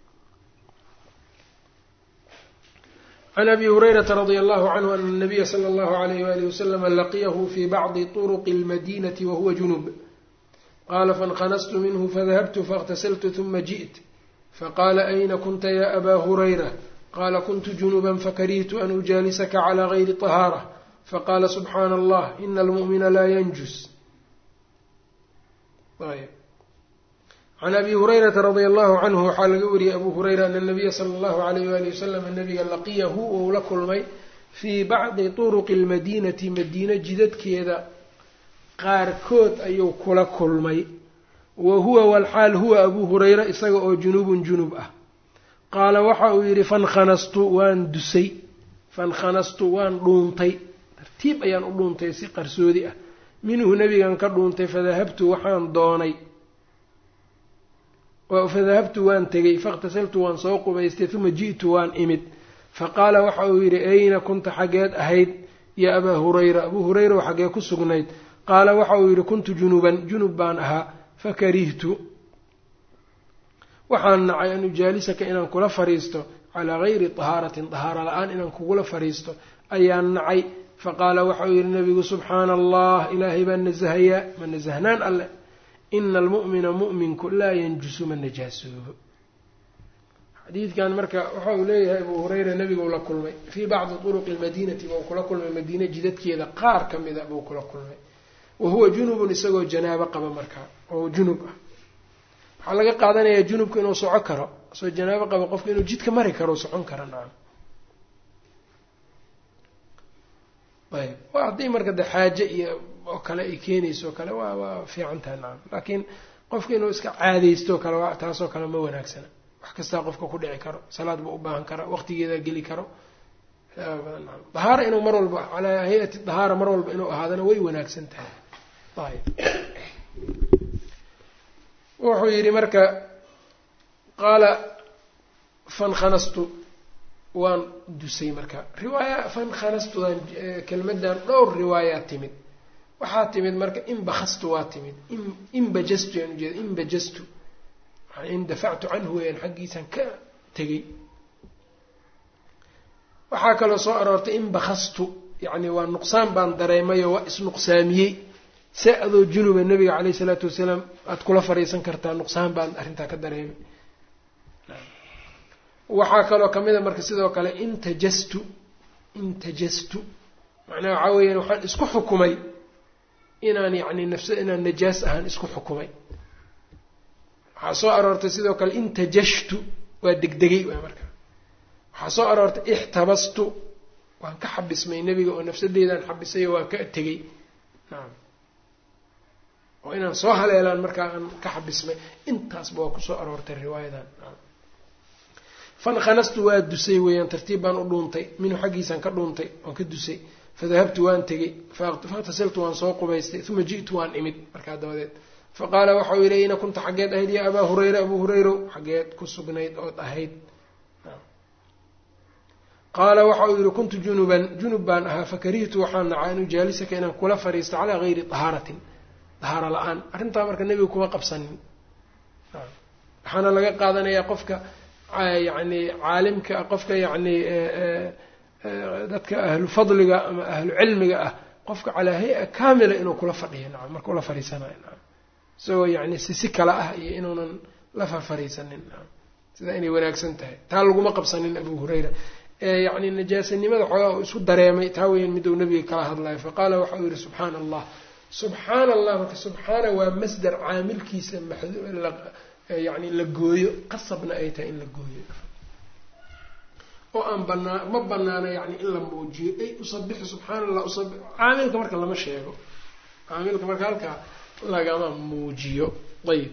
can abi hurayrata radia allahu canhu ana nabiya sala allahu alayh walihi waslama laqiyahu fi bacdi turuqi almadinati wahuwa junub qala faاnkhanastu minhu fadahabtu faاغtasltu ثuma jiئt faqala ayna kunta ya aba hurayra qala kuntu junuba fakarihtu an ujaalisaka clى gayri طahaarة faqala subxaana allah ina almu'mina laa yanjus can abi hurayrata radia allahu canhu waxaa laga wariyey abu hurayra ana nabiya sala allahu alayh wali wasalam nabiga laqiyahu ou la kulmay fii bacdi turuqi lmadiinati madiina jidadkeeda qaarkood ayuu kula kulmay wa huwa walxaal huwa abu hurayra isaga oo junubun junub ah qaala waxa uu yidhi fankanastu waan dusay fankanastu waan dhuuntay tartiib ayaan u dhuuntay si qarsoodi ah minhu nebigan ka dhuuntay fadahabtu waxaan doonay fadahabtu waan tegey faاkhtasaltu waan soo qubaystay uma ji'tu waan imid faqaala waxa uu yidhi ayna kunta xaggeed ahayd ya abaa hurayra abuu hurayra oo xaggee ku sugnayd qaala waxa uu yidhi kuntu junuban junub baan ahaa fakarihtu waxaan nacay an ujaalisaka inaan kula fariisto calaa gayri tahaaratin tahaara la-aan inaan kugula fariisto ayaan nacay faqaala waxa uu yidhi nabigu subxaana allah ilaahay baan nasahayaa ma nasahnaan alleh ina almu'mina mu'minku laa yanjusu ma najaasoobo xadiidkan marka waxa uu leeyahay abuu hurayra nebigu la kulmay fii bacdi turuqi lmadiinati buu kula kulmay madiina jidadkeeda qaar ka mida buu kula kulmay wa huwa junubun isagoo janaabo qaba markaa oo junub ah waxaa laga qaadanayaa junubka inuu soco karo isagoo janaabo qaba qofka inuu jidka mari karo socon karo nacam ayb waa haddii marka de xaaje iyo oo kale ay keenayso o kale waa waa fiican tahay nacam laakiin qofka inuu iska caadaysto kale waa taasoo kale ma wanaagsana wax kastaa qofka ku dhici karo salaad buu u baahan karaa waqtigeedaa geli karo dahaara inuu mar walba calaa hay-ati dahaara mar walba inuu ahaadana way wanaagsan tahay ayb wuxuu yidhi marka qaala fankanastu waan dusay marka riwaaya fankanastudan kelmadan dhowr riwaayaa timid waxaa timid marka inbakastu waa timid inbajastu yaan ujeeda inbajastu indafactu canhu weyaan xaggiisaan ka tegey waxaa kaloo soo aroortay inbakastu yacni waa nuqsaan baan dareemayoo waa isnuqsaamiyey se adoo junuba nabiga caleyhi isalaatu wasalaam aada kula fariisan kartaa nuqsaan baan arrintaa ka dareemay waxaa kaloo kamid a marka sidoo kale intajastu intajastu macnaha waxaa weeyaan waxaan isku xukumay inaan yacni nafsa inaan najaas ahaan isku xukumay waxaa soo aroortay sidoo kale intajashtu waa degdegay waa marka waxaa soo aroortay ixtabastu waan ka xabismay nebiga oo nafsadeedaan xabisayo waan ka tegey nacam oo inaan soo haleelaan markaa aan ka xabismay intaasba waa kusoo aroortay riwaayadan fankanastu waa dusay weeyaan tartiib baan u dhuuntay minhu xaggiisaan ka dhuuntay waan ka dusay fadahabtu waan tegey faاktasiltu waan soo qubaystay uma ji'tu waan imid markaa dabadeed faqaala waxa uu yidhi ina kunta xaggeed ahayd ya abaa hurayra abuu hurayro xaggeed ku sugnayd ood ahayd qaala waxa uu yihi kuntu junuban junub baan ahaa fakarihtu waxaan nacaa an ujaalisaka inaan kula fariisto calaa gayri tahaaratin dahaaro la-aan arrintaa marka nebiga kuma qabsanin waxaana laga qaadanayaa qofka yacni caalimka qofka yacni dadka ahlu fadliga ama ahlu cilmiga ah qofka calaa hay-a kaamila inuu kula fadhiyo nacam marka ula fariisanayo nacam isagoo yacni si si kale ah iyo inuunan la farfariisanin nacam sidaa inay wanaagsan tahay taa laguma qabsanin abu hurayra yacni najaasanimada xoogaa uu isku dareemay taa weyan miduu nabiga kala hadlayo faqaala waxa uu yihi subxaana allah subxaana allah marka subxaana waa masdar caamilkiisa yani la gooyo qasabna ay tahay in la gooyo oo aan banaa ma banaana yani in la muujiyo ay usabixu subxaana allah usabi caamilka marka lama sheego caamilka marka halkaa lagama muujiyo ayib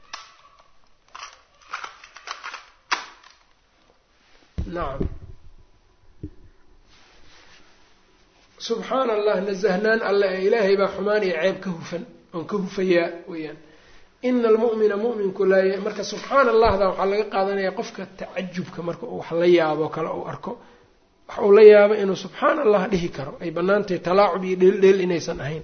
nacam subxaana allah nasahnaan alle ee ilaahay baa xumaan iyo ceeb ka hufan oon ka hufayaa weyaan ina almu'mina mu'minku laa marka subxaana allahda waxaa laga qaadanaya qofka tacajubka marka uu wax la yaabo kale uu arko wax uu la yaabo inuu subxaana allah dhihi karo ay banaantahay talaacub iyo dheeldheel inaysan ahayn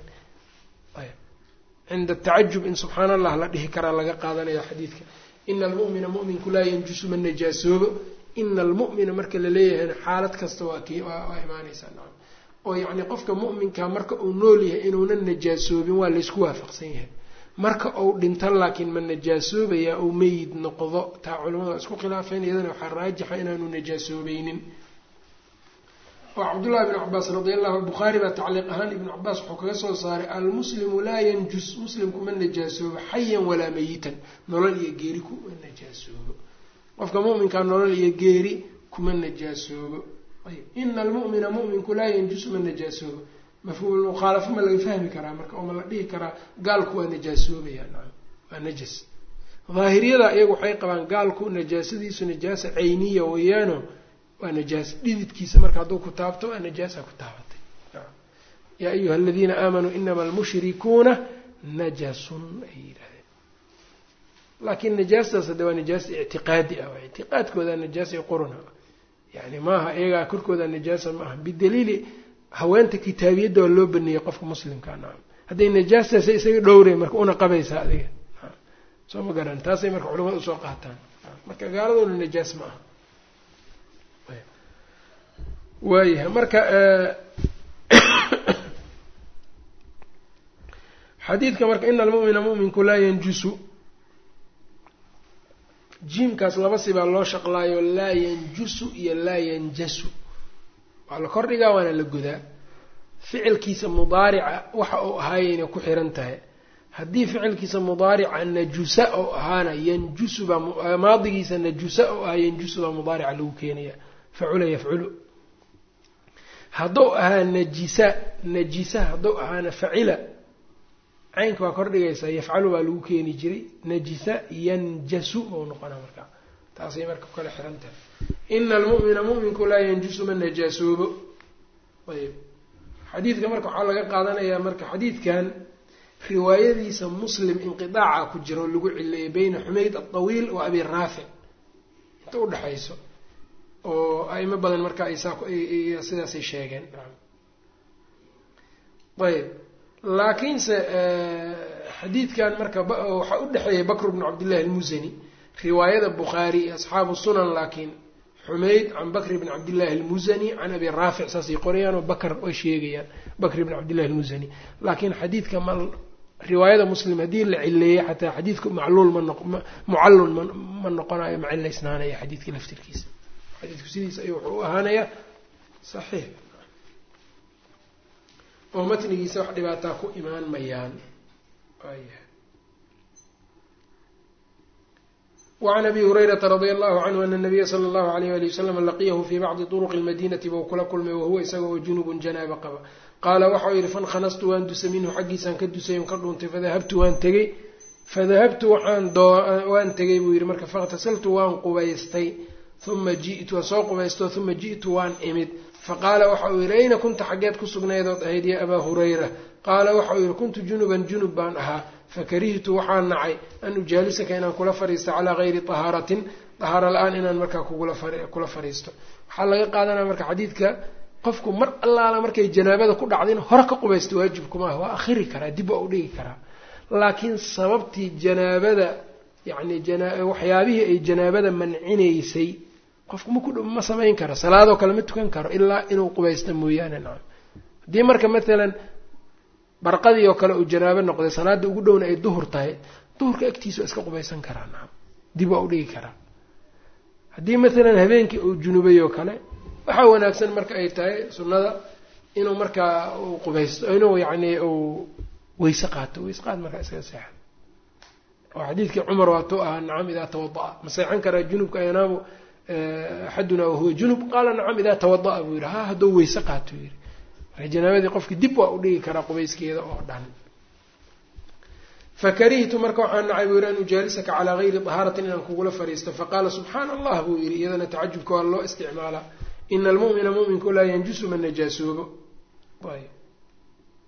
cinda tacajub in subxaana allah la dhihi karaa laga qaadanaya xadiidka ina almu'mina mu'minku laa yanjusu ma najaasoobo ina almu'mina marka la leeyahayna xaalad kasta waa ki waa imaanaysaa nacam oo yacni qofka mu'minka marka uu nool yahay inuunan najaasoobin waa laysku waafaqsan yahay marka uu dhinto laakiin ma najaasoobayaa uu meyid noqdo taa culamada isku khilaafeen iyadana waxaa raajixa inaanu najaasoobaynin oo cabdullahi ibnu cabaas radi allahu bukhaari baa tacliiq ahaan ibnu cabaas wuxuu kaga soo saaray almuslimu laa yanjus muslimku ma najaasoobo xayan walaa meyitan nolol iyo geeri kuma najaasoobo qofka mu'minkaa nolol iyo geeri kuma najaasoobo ayb ina almu'mina mu'minku laa yanjusu ma najaasoobo mafhuumulmukhaalafo ma laga fahmi karaa marka oo ma la dhihi karaa gaalku waa najaasoobaya nacam waa najas daahiriyada iyagu waxay qabaan gaalku najaasadiisu najaasa cayniya weeyaano waa najaas dhididkiisa marka hadduu ku taabto waa najaasa ku taabatay yaa ayuha aladiina aamanuu inama almushrikuuna najasun ay yidhahdeen laakiin najaastaas hadde waa najaas ictiqaadi ah ictiqaadkooda najaas iyo quruna yani maaha iyagaa korkooda najaasa ma aha bidaliili haweenta kitaabiyadda waa loo baneeyey qofka muslimka nacam hadday najaastaasa isaga dhowreen marka una qabaysaa adiga soo ma garan taasay marka culamada usoo qaataan marka gaaladuna najaas ma aha waayahay marka xadiidka marka ina almu'mina mu'minku laa yanjusu jiimkaas laba sibaa loo shaqlaayo laa yanjusu iyo laa yanjasu waa la kordhigaa waana la godaa ficilkiisa mudaarica waxa uu ahaayayna ku xiran tahay haddii ficilkiisa mudaarica najusa oo ahaana yanjusu baa maadigiisa najusa oo ahaa yanjusu baa mudaarica lagu keenaya facula yafculu hadduu ahaa najisa najisa hadduu ahaana facila caynka waa kordhigaysaa yafcalu baa lagu keeni jiray najisa yanjasu ou noqona markaa taasay marka ku kala xiran tahay ina almu'mina mu'minku laa yanjusu ma najaasoobo ayb xadiidka marka waxaa laga qaadanayaa marka xadiidkan riwaayadiisa muslim inqidaaca ku jira oo lagu cileeyay beyna xumayd alطawiil wa abi raafic inta udhexayso oo aimo badan marka ay saa sidaasay sheegeen ayb laakiinse xadiidkan marka waxaa u dhexeeyay bakr bnu cabdillahi almusani riwaayada bukhaari iyo asxaabu sunan laakiin xumayd can bakri bn cabdillahi almusani can abi raafic saasay qorayaan oo bakr way sheegayaan bakri bn cabdillahi almusani laakiin xadiidka ma riwaayada muslim haddii la cileeyey xataa xadiidku macluul ma mucallun ma noqonayo ma cilaysnaanaya xadiidka laftirkiisa xadiidku sidiisa ayuu wuxuu u ahaanayaa saxiix oo matnigiisa wax dhibaataa ku imaan mayaan wacan abi hurayrata radia allahu canhu ana nabiya sala allahu alayh ali wasalam laqiyahu fii bacdi turuqi lmadinati bou kula kulmay wahuwa isaga oo junubun janaaba qaba qaala waxau yihi fankanastu waan dusay minhu xaggiisaan ka dusay on ka dhuuntay fadahabtu waan tegey fadahabtu waxaan waan tegay buu yihi marka fakhtasaltu waan qubaystay uma ji'tu waan soo qubaysto uma ji'tu waan imid faqaala waxa uu yihi ayna kunta xaggeed ku sugnaydood ahayd ya abaa hurayra qaala waxa uu yihi kuntu junuban junub baan ahaa fakarihtu waxaan nacay an ujaalisaka inaan kula fadhiisto calaa gayri tahaaratin tahaaro la-aan inaan markaa kula fadhiisto waxaa laga qaadanaya marka xadiidka qofku mar allaala markay janaabada ku dhacdin hore ka qubaysta waajibkumaaha waa akhiri karaa dib waa u dhigi karaa laakiin sababtii janaabada yacni waxyaabihii ay janaabada mancinaysay qofku maku ma samayn karo salaadoo kale ma tukan karo ilaa inuu qubaysta mooyaane nacam haddii marka matalan barqadii oo kale uu janaabo noqday salaada ugu dhowna ay duhur tahay duhurka agtiisa waa iska qubaysan karaa nacam dib waa u dhigi karaa haddii matalan habeenkii uu junubay oo kale waxaa wanaagsan marka ay tahay sunnada inuu markaa uu qubaysto inuu yacni uu weyse qaato weyse qaad markaa iskaga seexan oo xadiidkii cumar waatuu ahaa nacam idaa tawada-a ma seexan karaa junubka yanaamu axadunaa wahuwa junub qaala nacam idaa tawada-a buu yihi ha hadduu weyse qaato yihi marka janaabadii qofkii dib waa u dhigi karaa qubayskeeda oo dhan fakarihtu marka waxaan nacay buu yihi an ujaalisaka calaa gayri tahaaratin inaan kugula fadhiisto faqaala subxaana allah buu yihi iyadana tacajubka waa loo isticmaalaa ina almu'mina mu'minku laa yanjusu ma najaasoobo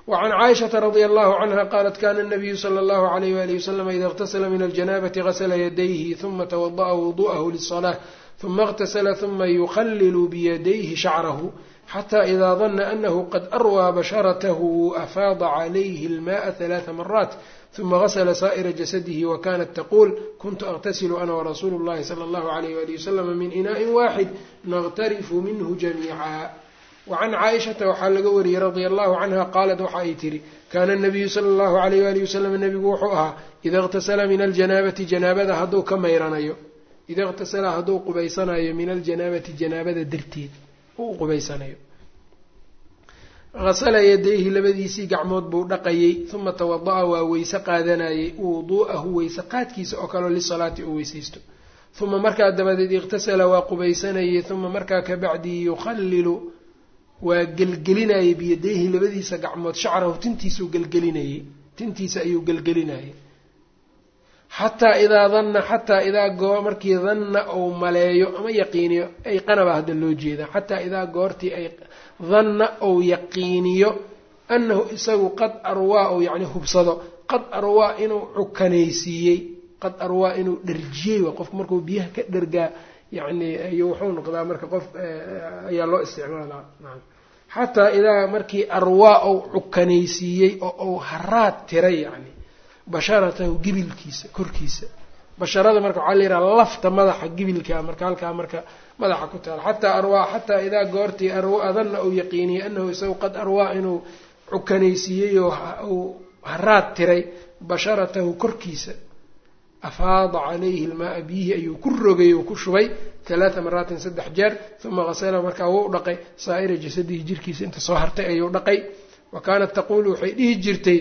wacan caaishata radia allahu canha qaalat kana nabiyu sala allahu alayh walihi wasalam ida اqtasla min aljanabati gasla yadayhi huma twada'a wudu'ahu liلصlaة huma اqtasla huma yukhalilu biyadayhi shacrahu xata ida dana anahu qad arwaa basharatahu afaada calayhi اlmaءa ثalaثa maraat huma gasla saa'ira jasadihi wakanat taqul kuntu aqtasilu ana warasuulu اllahi salى اllahu alayh walihi waslama min inaءi waaxid naqtarifu minhu jamiica wacan caaishata waxaa laga wariyey radia allahu canha qaalat waxa ay tihi kaana nabiyu sala allahu alayh walihi wasalam nebigu wuxuu ahaa ida اqtasala min aljanaabati janaabada hadduu ka mayranayo ida اqtasala hadduu qubaysanayo min aljanaabati janaabada darteed uu qubaysanayo hasala yadayhi labadiisii gacmood buu dhaqayey uma tawada'a waa weyse qaadanayey wuduu'ahu weyse qaadkiisa oo kaleo lisalaati uu weysaysto uma markaa dabadeed iqtasala waa qubaysanayey uma markaa kabacdii yukhalilu waa gelgelinayey biyadayhi labadiisa gacmood shacrahu tintiisuu gelgelinayey tintiisa ayuu gelgelinayey xataa idaa danna xataa idaa goo markii danna uu maleeyo ama yaqiiniyo ay qanaba hadda loo jeedaa xataa idaa goortii ay danna ou yaqiiniyo annahu isagu qad arwaa ou yacni hubsado qad arwaa inuu cukanaysiiyey qad arwaa inuu dherjiyey waa qofku markuu biyaha ka dhergaa yacni iyo wuxuu noqdaa marka qof ayaa loo isticmaalaa naam xataa idaa markii arwaa ou cukanaysiiyey oo ou haraad tiray yacni basharatahu gibilkiisa korkiisa basharada marka waxaa la yidhaha lafta madaxa gibilkaa marka halkaa marka madaxa ku taala xataa arwaa xataa idaa goortii adanna uu yaqiiniyey anahu isagu qad arwaa inuu cukanaysiiyey oo uu haraad tiray basharatahu korkiisa afaada calayhi ilmaaa biyihii ayuu ku rogay oo ku shubay talaata maraatin saddex jeer uma qasala markaa wuu dhaqay saa'ira jasadihi jirkiisa inta soo hartay ayuu dhaqay wa kaanat taquulu waxay dhihi jirtay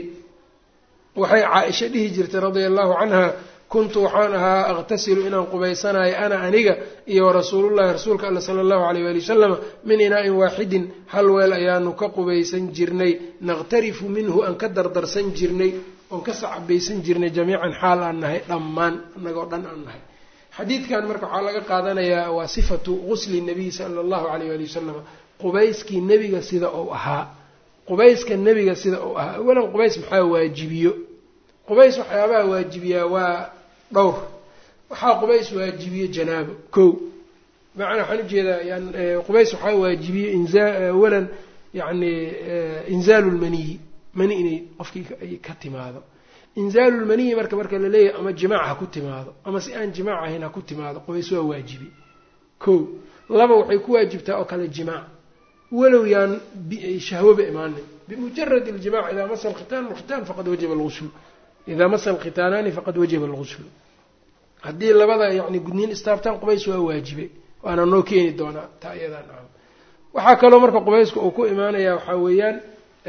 waxay caa-isha dhihi jirtay radia allahu canha kuntu waxaan ahaa aqtasilu inaan qubaysanayo ana aniga iyo warasuulullahi rasuulka alla sala allahu alayh waali wasalama min inaa'in waaxidin hal weel ayaanu ka qubaysan jirnay naqtarifu minhu aan ka dardarsan jirnay oon ka sacabaysan jirnay jamiican xaal aan nahay dhammaan annagoo dhan aan nahay xadiidkan marka waxaa laga qaadanayaa waa sifatu gusli nabiy sala allahu alayh waali wasalama qubayskii nebiga sida uu ahaa qubayska nebiga sida uu ahaa awalan qubays maxaa waajibiyo qubays waxyaabaha waajibiyaa waa dhowr waxaa qubays waajibiye janaabo ko macnaa waxaan ujeedaa yan qubays waxaa waajibiye inza awalan yani inzaalu lmaniyi mani inay qofkii ay ka timaado inzaalu lmaniyi marka marka la leeyahay ama jimaac ha ku timaado ama si aan jimaac ahayn ha ku timaado qubays waa waajibi ko laba waxay ku waajibtaa oo kale jimaac walow yaan shahwoba imaanin bimujarad iljimac idaa masa alkhitaan alkhitaan faqad wajaba alguslu idaa masa alkhitaanaani faqad wajaba alguslu haddii labada yani gudniin istaabtaan qubays waa waajibay waana noo keeni doonaa taa iyadaa nacam waxaa kaloo marka qubayska uu ku imaanaya waxaa weeyaan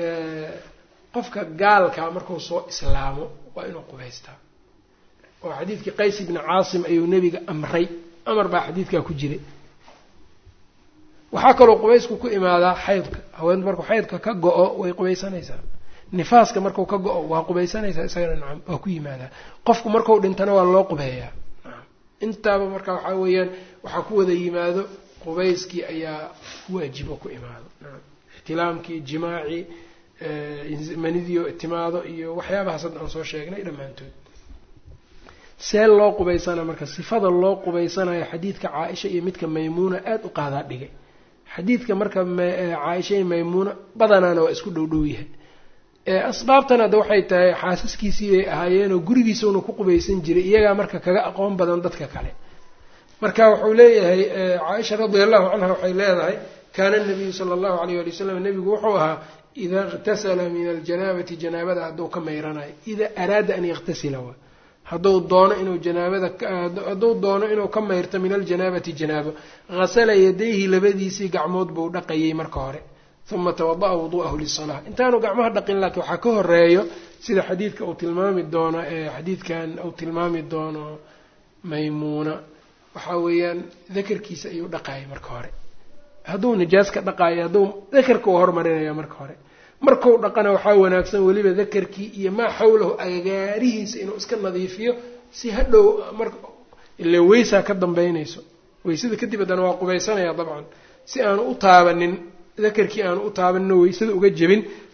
qofka gaalkaa markuu soo islaamo waa inuu qubaystaa oo xadiidkii qays ibni caasim ayuu nebiga amray amar baa xadiidkaa ku jiray waxaa kaloo qubaysku ku imaadaa xaydka haweentu markuu xaydka ka go-o way qubaysanaysaa nifaaska marku ka go-o waa qubaysanaysaa isagana nacam waa ku yimaadaa qofku marku dhintana waa loo qubeeyaa nacam intaaba marka waxaa weeyaan waxaa ku wada yimaado qubayskii ayaa waajibo ku imaado nacam ixtilaamkii jimaacii manidio timaado iyo waxyaabahaas hadda aan soo sheegnay dhammaantood see loo qubaysana marka sifada loo qubaysanayo xadiidka caa-isha iyo midka maymuuna aada u qaadaa dhigay xadiidka marka caaisha iyo maymuuna badanaana waa isku dhow dhow yahay asbaabtan hadda waxay tahay xaasaskiisii bay ahaayeenoo gurigiisuna ku qubaysan jiray iyagaa marka kaga aqoon badan dadka kale marka wuxuu leeyahay caaisha radia allahu canha waxay leedahay kaana nabiyu sala allahu alayh ali wasalam nebigu wuxuu ahaa idaa iqtasala min aljanaabati janaabada hadduu ka mayranayo idaa araada an yaktasila wa hadduu doono inuu janaabada hadduu doono inuu ka mayrto min aljanaabati janaabo hasala yadayhi labadiisii gacmood buu dhaqayay marka hore uma tawada'a wudu'ahu lisalaa intaanu gacmaha dhaqin laakiin waxaa ka horeeyo sida xadiidka uu tilmaami doono xadiidkan uu tilmaami doono maymuuna waxaa weeyaan dakarkiisa ayuu dhaqayay marka hore hadduu nijaas ka dhaqaayo hadduu dakarka uu hormarinaya marka hore markuu dhaqana waxaa wanaagsan weliba dakarkii iyo maa xawlahu agagaarihiisa inuu iska nadiifiyo si hadhow mar ile weysaa ka dambeynayso weysada kadib haddana waa qubaysanaya dabcan si aanu u taabanin dakarkii aanu u taabanino weysada uga jebin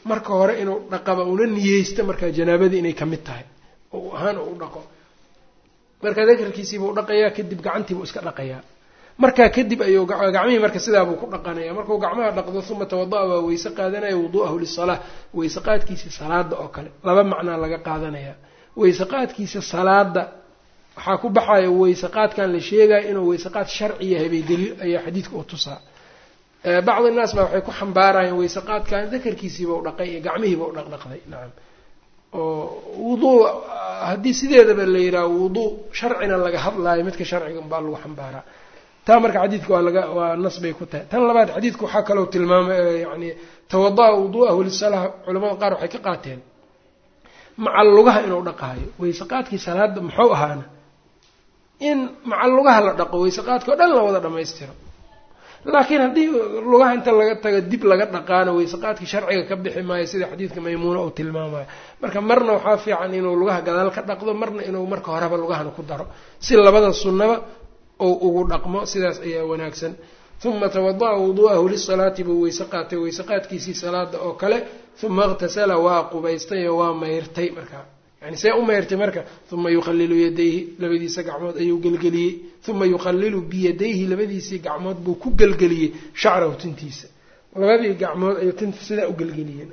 marka hore inuu dhaqaba una niyeysta markaa janaabadii inay ka mid tahay oo ahaan u dhaqo marka dakarkiisiibuu dhaqayaa kadib gacantiibuu iska dhaqayaa markaa kadib ayuu gacmihii marka sidaabuu ku dhaqanaya markuu gacmaha dhaqdo uma tawada-a waa weyse qaadanaya wudu'ahu lisalaa weyse qaadkiisa salaada oo kale laba macnaa laga qaadanaya weyse qaadkiisa salaada waxaa ku baxaya weyse qaadkan la sheegaya inuu weyse qaad sharci yahay bay daliil ayaa xadiidka u tusaa bacdi naas baa waxay ku xambaarayeen weyse qaadkan dakarkiisiiba u dhaqay iyo gacmihiiba u dhaqdhaqday nacam oo wuduu haddii sideedaba la yidhaha wuduu sharcina laga hadlaayo midka sharciga baa lagu xambaaraa taa marka xadiidka waa laga waa nas bay ku tahay tan labaad xadiidka waxaa kaloo tilmaamay yani tawada-a wudu'ahu lisalaa culamada qaar waxay ka qaateen macal lugaha inuu dhaqaayo weyse qaadkii salaada muxuu ahaana in macal lugaha la dhaqo weyse qaadka o dhan la wada dhammaystiro laakiin haddii lugaha inta laga tago dib laga dhaqaano weyse qaadkii sharciga ka bixi maayo sida xadiidka maymuuna uu tilmaamayo marka marna waxaa fiican inuu lugaha gadaal ka dhaqdo marna inuu marka horeba lugahana ku daro si labada sunnaba ou ugu dhaqmo sidaas ayaa wanaagsan uma tawada-a wudu'ahu lisalaati buu weyse qaatay weyse qaadkiisii salaada oo kale uma iqtasala waa qubaystay oo waa mayrtay markaa yani see u mayrtay marka uma yuqallilu yadayhi labadiisa gacmood ayuu gelgeliyey uma yuqallilu biyadayhi labadiisii gacmood buu ku gelgeliyey shacrahu tintiisa labadii gacmood ayuu tinta sidaa u gelgeliyeen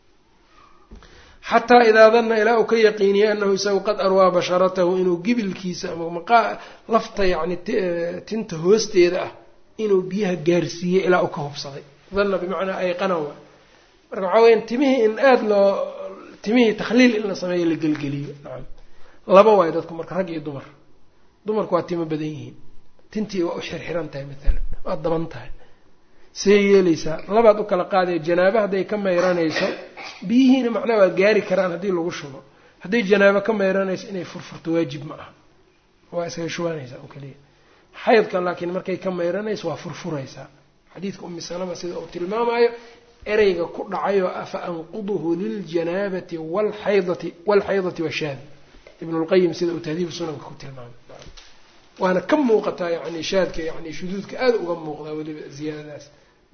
xataa idaa danna ilaa uu ka yaqiiniyey anahu isagu qad arwaa basharatahu inuu gibilkiisa ama maqaa lafta yacni tinta hoosteeda ah inuu biyaha gaarsiiyey ilaa uu ka hubsaday danna bimacnaa ayqana wa marka waxaa weya timihii in aada loo timihii takhliil in la sameeyo la gelgeliyo nacam laba waayo dadku marka rag iyo dumar dumarku waa timo badan yihiin tintii waa u xirxiran tahay maalan waa daban tahay see yeelaysaa labaad u kala qaadaya janaabo hadday ka mayranayso biyihiina macnaa waa gaari karaan haddii lagu shubo hadday janaabo ka mayranayso inay furfurto waajib ma aha waa isaga shubanaysaa oo keliya xaydka laakiin markay ka mayranayso waa furfuraysaa xadiidka umi salama sida uu tilmaamayo ereyga ku dhacayo afa anquduhu liljanaabati walxaydati walxaydati washaadi ibnulqayim sida uu tahdiibu sunanka ku tilmaamay waana ka muuqataa yani shaadka yani shuduudka aada uga muuqdaa weliba ziyaadadaas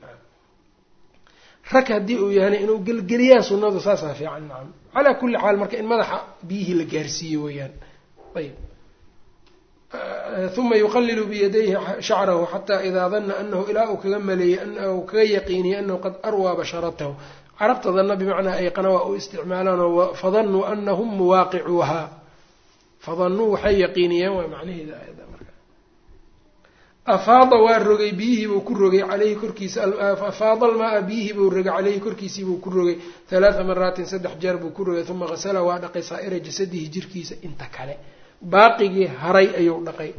rag haddii uu yahana inuu gelgeliyaa sunnadu saasaa fiican nacam calaa kulli xaal marka in madaxa biyihii la gaarsiiyo weeyaan ayb uma yuqallilu biyadayhi shacrahu xataa idaa danna anahu ilaa uu kaga maleeyey u kaga yaqiiniyey anahu qad arwaa basharatahu carabta danna bimacnaa ayqana waa u isticmaalaanoo fadannuu anahum muwaaqicuuhaa fadannuu waxay yaqiiniyeen waa macnaheeda aayadda marka afaada waa rogay biyihiibuu ku rogay caleyhi korkiisa afaada almaa-a biyihiibuu rogay caleyhi korkiisiibuu ku rogay halaata maraatin saddex jeer buu ku rogay uma qasala waa dhaqay saa'ira jasadihi jirkiisa inta kale baaqigii haray ayuu dhaqay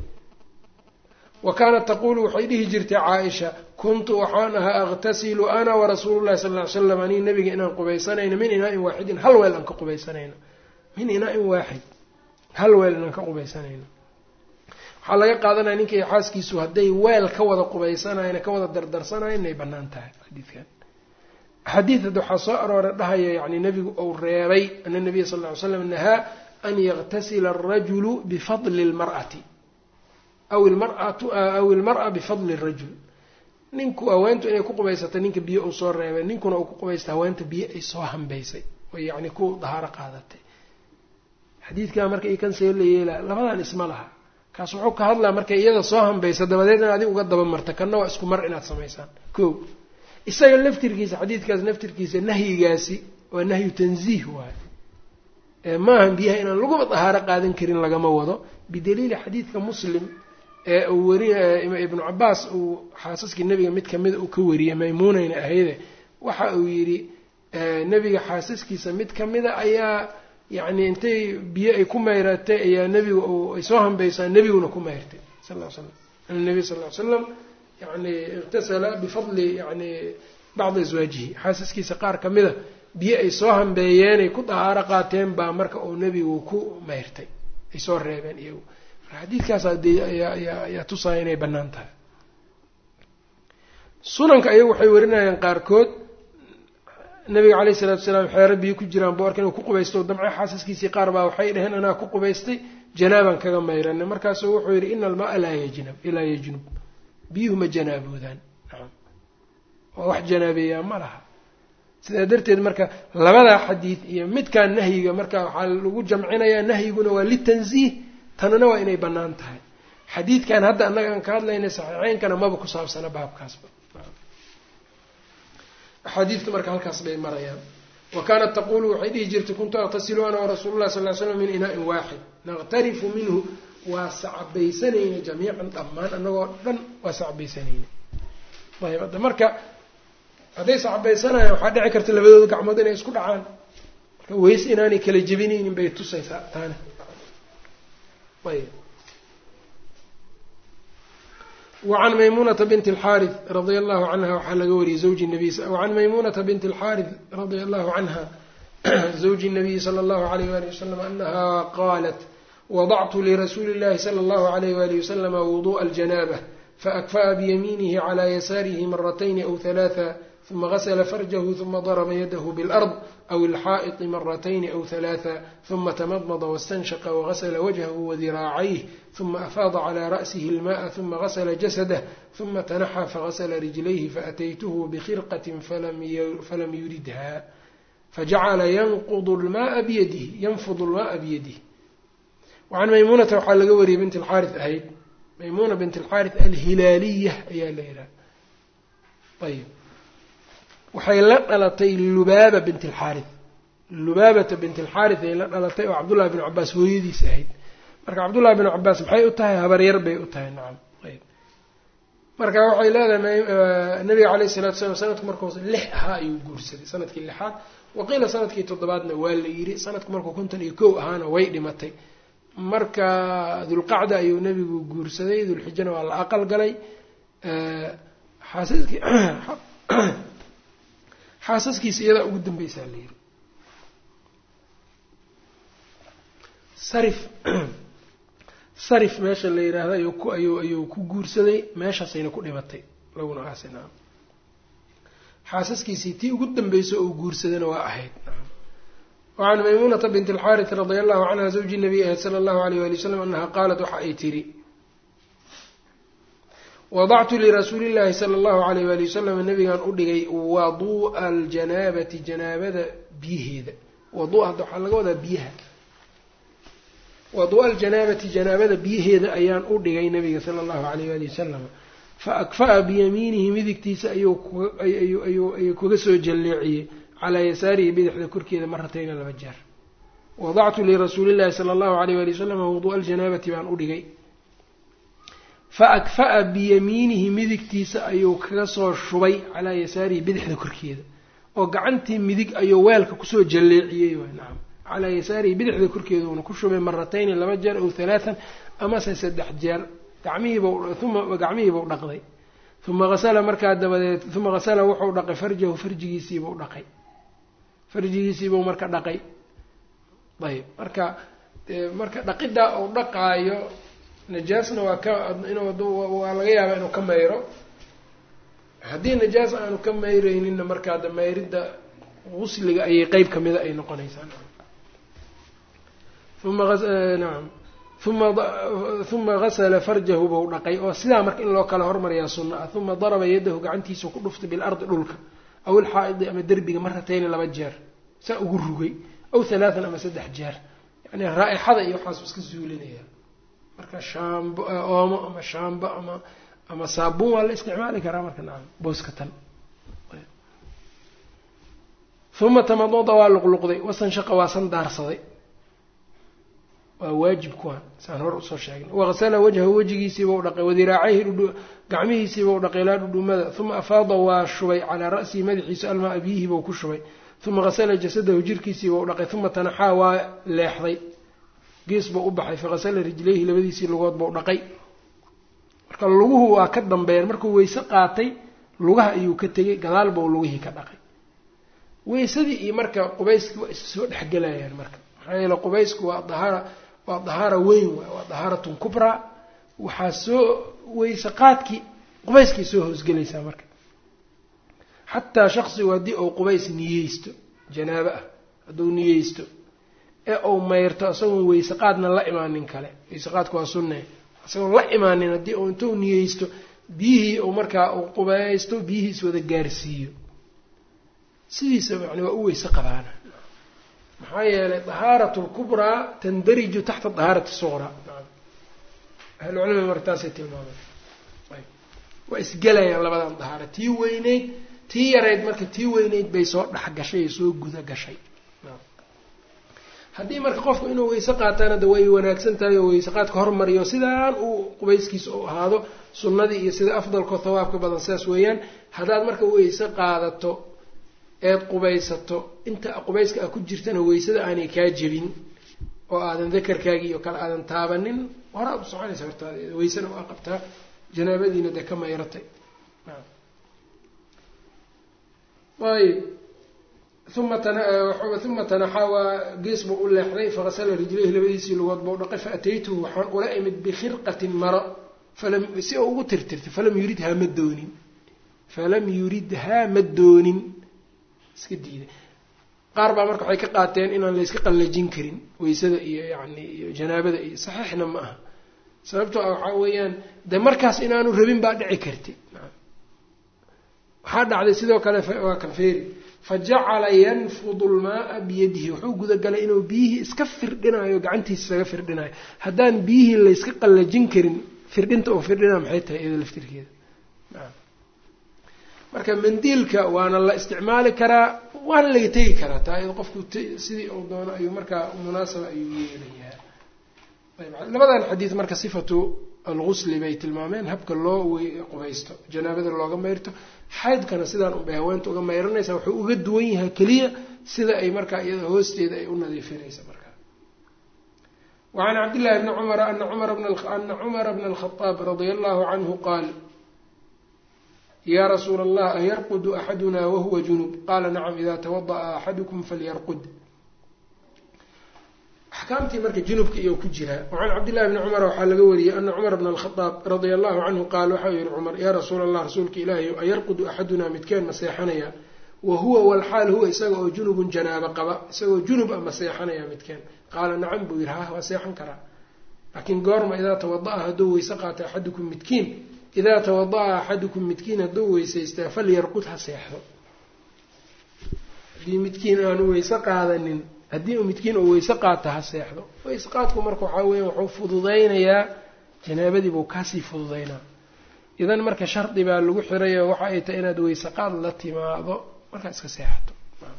wa kaanat taquulu waxay dhihi jirtay caaisha kuntu waxaan ahaa aqtasilu ana warasuulu llahi sal ly slam anii nabiga inaan qubaysanayno min inaa-in waaxidin hal weel aan ka qubaysanayno min inaa-in waaxid hal weel inaan ka qubaysanayno waxaa laga qaadanaya ninkay xaaskiisu hadday weel ka wada qubaysanayan ka wada dardarsanayan inay bannaan tahay xadiidkan axaadiid hadda waxaa soo aroora dhahaya yani nebigu uu reebay ana nabiya sal ly slam nahaa an yaktasila alrajulu bifadli lmar'ati aw ilmaratu aw ilmar'a bifadli rajul ninku haweentu inay ku qubaysato ninka biyo uu soo reebay ninkuna uu ku qubaysta haweenta biyo ay soo hambaysay oo yacni ku dahaaro qaadatay xadiidkaa marka i kan see la yeelaa labadan isma laha kaas wuxuu ka hadlaa markay iyada soo hambaysa dabadeed in adig uga daba marta kanna waa isku mar inaad samaysaan ko isaga laftirkiisa xadiidkaas laftirkiisa nahyigaasi waa nahyu tanziih waayo maahan biyaha inaan laguma dahaaro qaadan karin lagama wado bidaliili xadiidka muslim ee uu weri ibnu cabaas uu xaasaskii nebiga mid kamida uu ka wariyey maymuunayna ahayde waxa uu yidhi nebiga xaasaskiisa mid kamida ayaa yacni intay biyo ay ku mayratay ayaa nebiga ay soo hambaysaa nebiguna ku mayrtay sal l slam an nabiy sal ly slam yani iqtasala bifadli yani bacdi aswaajihi xaasaskiisa qaar kamida biyo ay soo hambeeyeenay ku dahaaro qaateen baa marka uu nebigu ku mayrtay ay soo reebeen iyagu marka xadiidkaas ayaa tusaaya inay bannaan tahay sunanka ayagu waxay warinayaan qaarkood nabiga caleyhi isalaatu salaam xeero biyo ku jiraan boorka inuu ku qubaysto damce xaasaskiisii qaar baa waxay dhaheen anaa ku qubaystay janaabaan kaga mayranay markaasuu wuxuu yidhi ina almaa laa yajnab ilaa yajnub biyuhu ma janaaboodaan nacam oo wax janaabeeyaa ma laha sidaa darteed marka labadaa xadiid iyo midkaan nahyiga marka waxaa lagu jamcinayaa nahyiguna waa litansiih tanana waa inay bannaan tahay xadiidkan hadda annaga aan ka hadlaynay saxiixeynkana maba ku saabsana baabkaasba axaadiidtu marka halkaas bay marayaan wa kaanat taqulu waxay dhihi jirtay kuntu aqtasilu ana warasuulu lah sal ly slam min inaa-in waaxid naqtarifu minhu waa sacbaysanayna jamiican dhammaan annagoo dhan waa sacbaysanayna ayb hadda marka hadday sacbaysanayaan waxaa dhici karta labadooda gacmood inay isku dhacaan marka weys inaanay kala jebinaynin bay tusaysaa taana ayb wacan maymunata binti alxaarith radia allahu canha waxaa laga wariyey zawji nabiy wacan maymunata binti alxaarith radia allahu canha zawji nabiyi sala allahu alayh wali wasalam anaha qaalat wadactu lirasuuli illahi sala allahu alayh wali wasalama wuduءa aljanaabة faakfa'a biyamiinihi cala yasaarihi maratayni aw halaatha ثuma gasla farjahu ثuma darba yadahu bاlأrض aw ilxaaئطi maratayni aw halaatha ثuma tamadmada waاstanshaqa wagasla wajhahu wadiraacayh ثuma afaada clى ra'sihi اlmaءa ثuma gasla jasadah ثuma tanaxa fagasla rijlayhi faataytuhu bkhirqaة falam yuridha fajacala yanqud lmaaa biyadihi yanfud lmaaa biyadihi wacan maymuunata waxaa laga wariyey bint alxaarith ahayd maymuuna bint alxaarith alhilaaliya ayaa la yidhaha ayb waxay la dhalatay lubaaba bint alxaarith lubaabata bint alxaarith ay la dhalatay oo cabdullahi bn cabaas hooyadiis ahayd marka cabdullahi bn cabaas maxay u tahay habaryar bay u tahay nacam ayb marka waxay leedahay nabiga caleyh salatu slam sanadku markuu lix ahaa ayuu guursaday sanadkii lixaad waqiila sanadkii toddobaadna waa la yidhi sanadku markuu konton iyo kow ahaana way dhimatay marka dulqacda ayuu nebigu guursaday dulxijana waa la aqal galay xaasaskii xaasaskiisa iyadaa ugu dambeysaa la yidhi sarif sarif meesha la yidhaahdo ayuu ku ayuu ayuu ku guursaday meeshaasayna ku dhimatay laguna aasina xaasaskiisii tii ugu dambeysa oo guursadana waa ahayd wacan maymuunata bint alxaarith radia allahu canha zawji nabiy ahayd sala allahu alayh wali wasalam anaha qaalat waxa ay tiri wadactu lirasuuli llahi sala allahu alayh wali wasalam nabigaan u dhigay waduu'a aljanaabati janaabada biyaheeda waduu'a hadda waxaa laga wadaa biyaha waduu'a aljanaabati janaabada biyaheeda ayaan u dhigay nabiga sala allahu alayh wali wasalam fa akfa'a biyamiinihi midigtiisa ayuu kaga soo jalleeciyey calaa yasaarihi bidixda korkeeda maratayna laba jeer wadactu lirasuuli llahi sala allahu alayh wali wasalam wuduu'a aljanaabati baan u dhigay fa akfa'a biyamiinihi midigtiisa ayuu kaga soo shubay calaa yasaarihi bidixda korkeeda oo gacantii midig ayuu weelka kusoo jalleeciyey waay nacam calaa yasaarihi bidixda korkeeda uuna ku shubay maratayni laba jeer ow halaatan amase saddex jeer gamihiibuma gacmihiibuu dhaqday uma hasala markaa dabadeed uma hasala wuxuu dhaqay farjahu farjigiisiibuu dhaqay farjigiisiibuu marka dhaqay ayb marka marka dhaqiddaa uu dhaqaayo najaasna waa ka inwaa laga yaabaa inuu ka mayro haddii najaas aanu ka mayreyninna markaa da mayridda gusliga ayay qeyb kamida ay noqonaysaa uma nacam uma uma gasala farjahu buu dhaqay oo sidaa marka in loo kala hormariyaa sunna ah uma daraba yadahu gacantiisa ku dhuftay bilardi dhulka aw ilxaa'idi ama derbiga maratayni laba jeer saa ugu rugay aw halaatan ama saddex jeer yani raa-ixada iyo waxaasuu iska zuulinaya marka shaambo oomo ama shaambo ama ama saabuun waa la isticmaali karaa marka nacam booska tan uma tamadada waa luqluqday wasanshaqa waa san daarsaday waa waajib kuwan saan hor usoo sheegnay waqsala wajhahu wejigiisiiba u dhaqay wadiraacayhi gacmihiisiiba u dhaqay ilaa dhudhumada uma afaada waa shubay calaa ra'sihi madaxiisa almaa biyihiibau ku shubay uma qasala jasadahu jirkiisiiba u dhaqay uma tanaxaa waa leexday gees buu u baxay faqasala rijlayhi labadiisii lugood bau dhaqay marka luguhu waa ka dambeeyeen markuu weyse qaatay lugaha ayuu ka tegay gadaal bau lugihii ka dhaqay weysadii iyo marka qubayskii waa is soo dhexgelayaan marka maxaa yeele qubaysku waa dahaara waa dahaara weyn waay waa dahaaratun kubraa waxaa soo weyse qaadkii qubayskay soo hoosgelaysaa marka xataa shaksigu haddii uu qubays niyeysto janaabo ah hadduu niyeysto ee uu mayrto isagoon weyse qaadna la imaanin kale weyse qaadku waa sunne isagoon la imaanin haddii uu intuu niyeysto biyihii uu markaa uu qubaysto biyihiis wada gaarsiiyo sidiisaba yani waa u weyse qabaana maxaa yeelay dahaaratu lkubraa tandariju taxta dahaarati suqraa ahlucilmiga marka taasay tilmaameen waa isgelayaan labadan dahaaro tii weyneyd tii yarayd marka tii weyneyd bay soo dhex gashay ee soo guda gashay haddii marka qofku inuu weyse qaataana de way wanaagsan tahay oo weyse qaadka hormariyo sidaan uu qubayskiisa u ahaado sunnadii iyo sida afdalkoo thawaabka badan sidaas weeyaan haddaad marka weyse qaadato eed qubaysato inta qubayska a ku jirtana weysada aanay kaa jebin oo aadan dakarkaagii iyo kale aadan taabanin horaa u soconaysa hortaada weysana waa qabtaa janaabadiina dee ka mayratay ayb uma uma tanaxaa waa gees buu u leexday fakasala rijlayhi labadiisii lugood bau dhaqay faataytuhu waxaan ula imid bikhirqatin maro falam si oo ugu tirtirtay falam yuridhaa ma doonin falam yuridhaa ma doonin iska diiday qaar baa marka waxay ka qaateen inaan layska qallajin karin weysada iyo yani iyo janaabada iyo saxiixna ma aha sababtoo ah waxaa weeyaan de markaas inaanu rabin baa dhici karti waxaa dhacday sidoo kale waa kanfeeri fa jacala yanfudu lmaaa biyadihi wuxuu gudagalay inuu biyihii iska firdhinayo gacantiisa isaga firdhinayo haddaan biyihii layska qallajin karin firdhinta oo firdhina maxay tahay iyada laftirkeeda marka mandiilka waana la isticmaali karaa waana laga tegi karaa taa iyado qofku sidii uu doono ayuu markaa munaasaba ayuu yeelayaa labadan xadiid marka sifatu algusli bay tilmaameen habka loo qubaysto janaabada looga mayrto xaydkana sidaan unbay haweenta uga mayranaysa wuxuu uga duwan yahay keliya sida ay markaa iyada hoosteeda ay u nadiifinaysa markaa wacan cabdillahi bni cumara ana ana cumara bna alkhadaab radia allahu canhu qaal ya rasuula allah ayarqudu axaduna wahuwa junub qaala nacam ida tawada'a axadukum falyarqud axkaamtii marka junubka iyo ku jiraa wacan cabdillahi bni cumar waxaa laga wariyey ana cumar bna alkhadaab radia allahu canhu qaal waxau yihi cumar yaa rasuula allah rasuulka ilaahi ayarqudu axadunaa midkeen ma seexanaya wa huwa walxaal huwa isaga oo junubun janaabo qaba isagoo junub a ma seexanaya midkeen qaala nacam buu yihi ha waa seexan karaa laakiin goorma idaa tawada'a hadduu weyse qaata axadukum midkiin idaa tawada'a axadukum midkiin hadduu weysaystaa falyarqud ha seexdo haddii midkiin aanu weyse qaadanin haddii uu midkiin uu weyse qaata ha seexdo weyse qaadku marka waxaa weya wuxuu fududaynayaa janaabadii buu kaasii fududaynaa idan marka shardi baa lagu xirayo waxa ay tahay inaad weyse qaad la timaado markaa iska seexato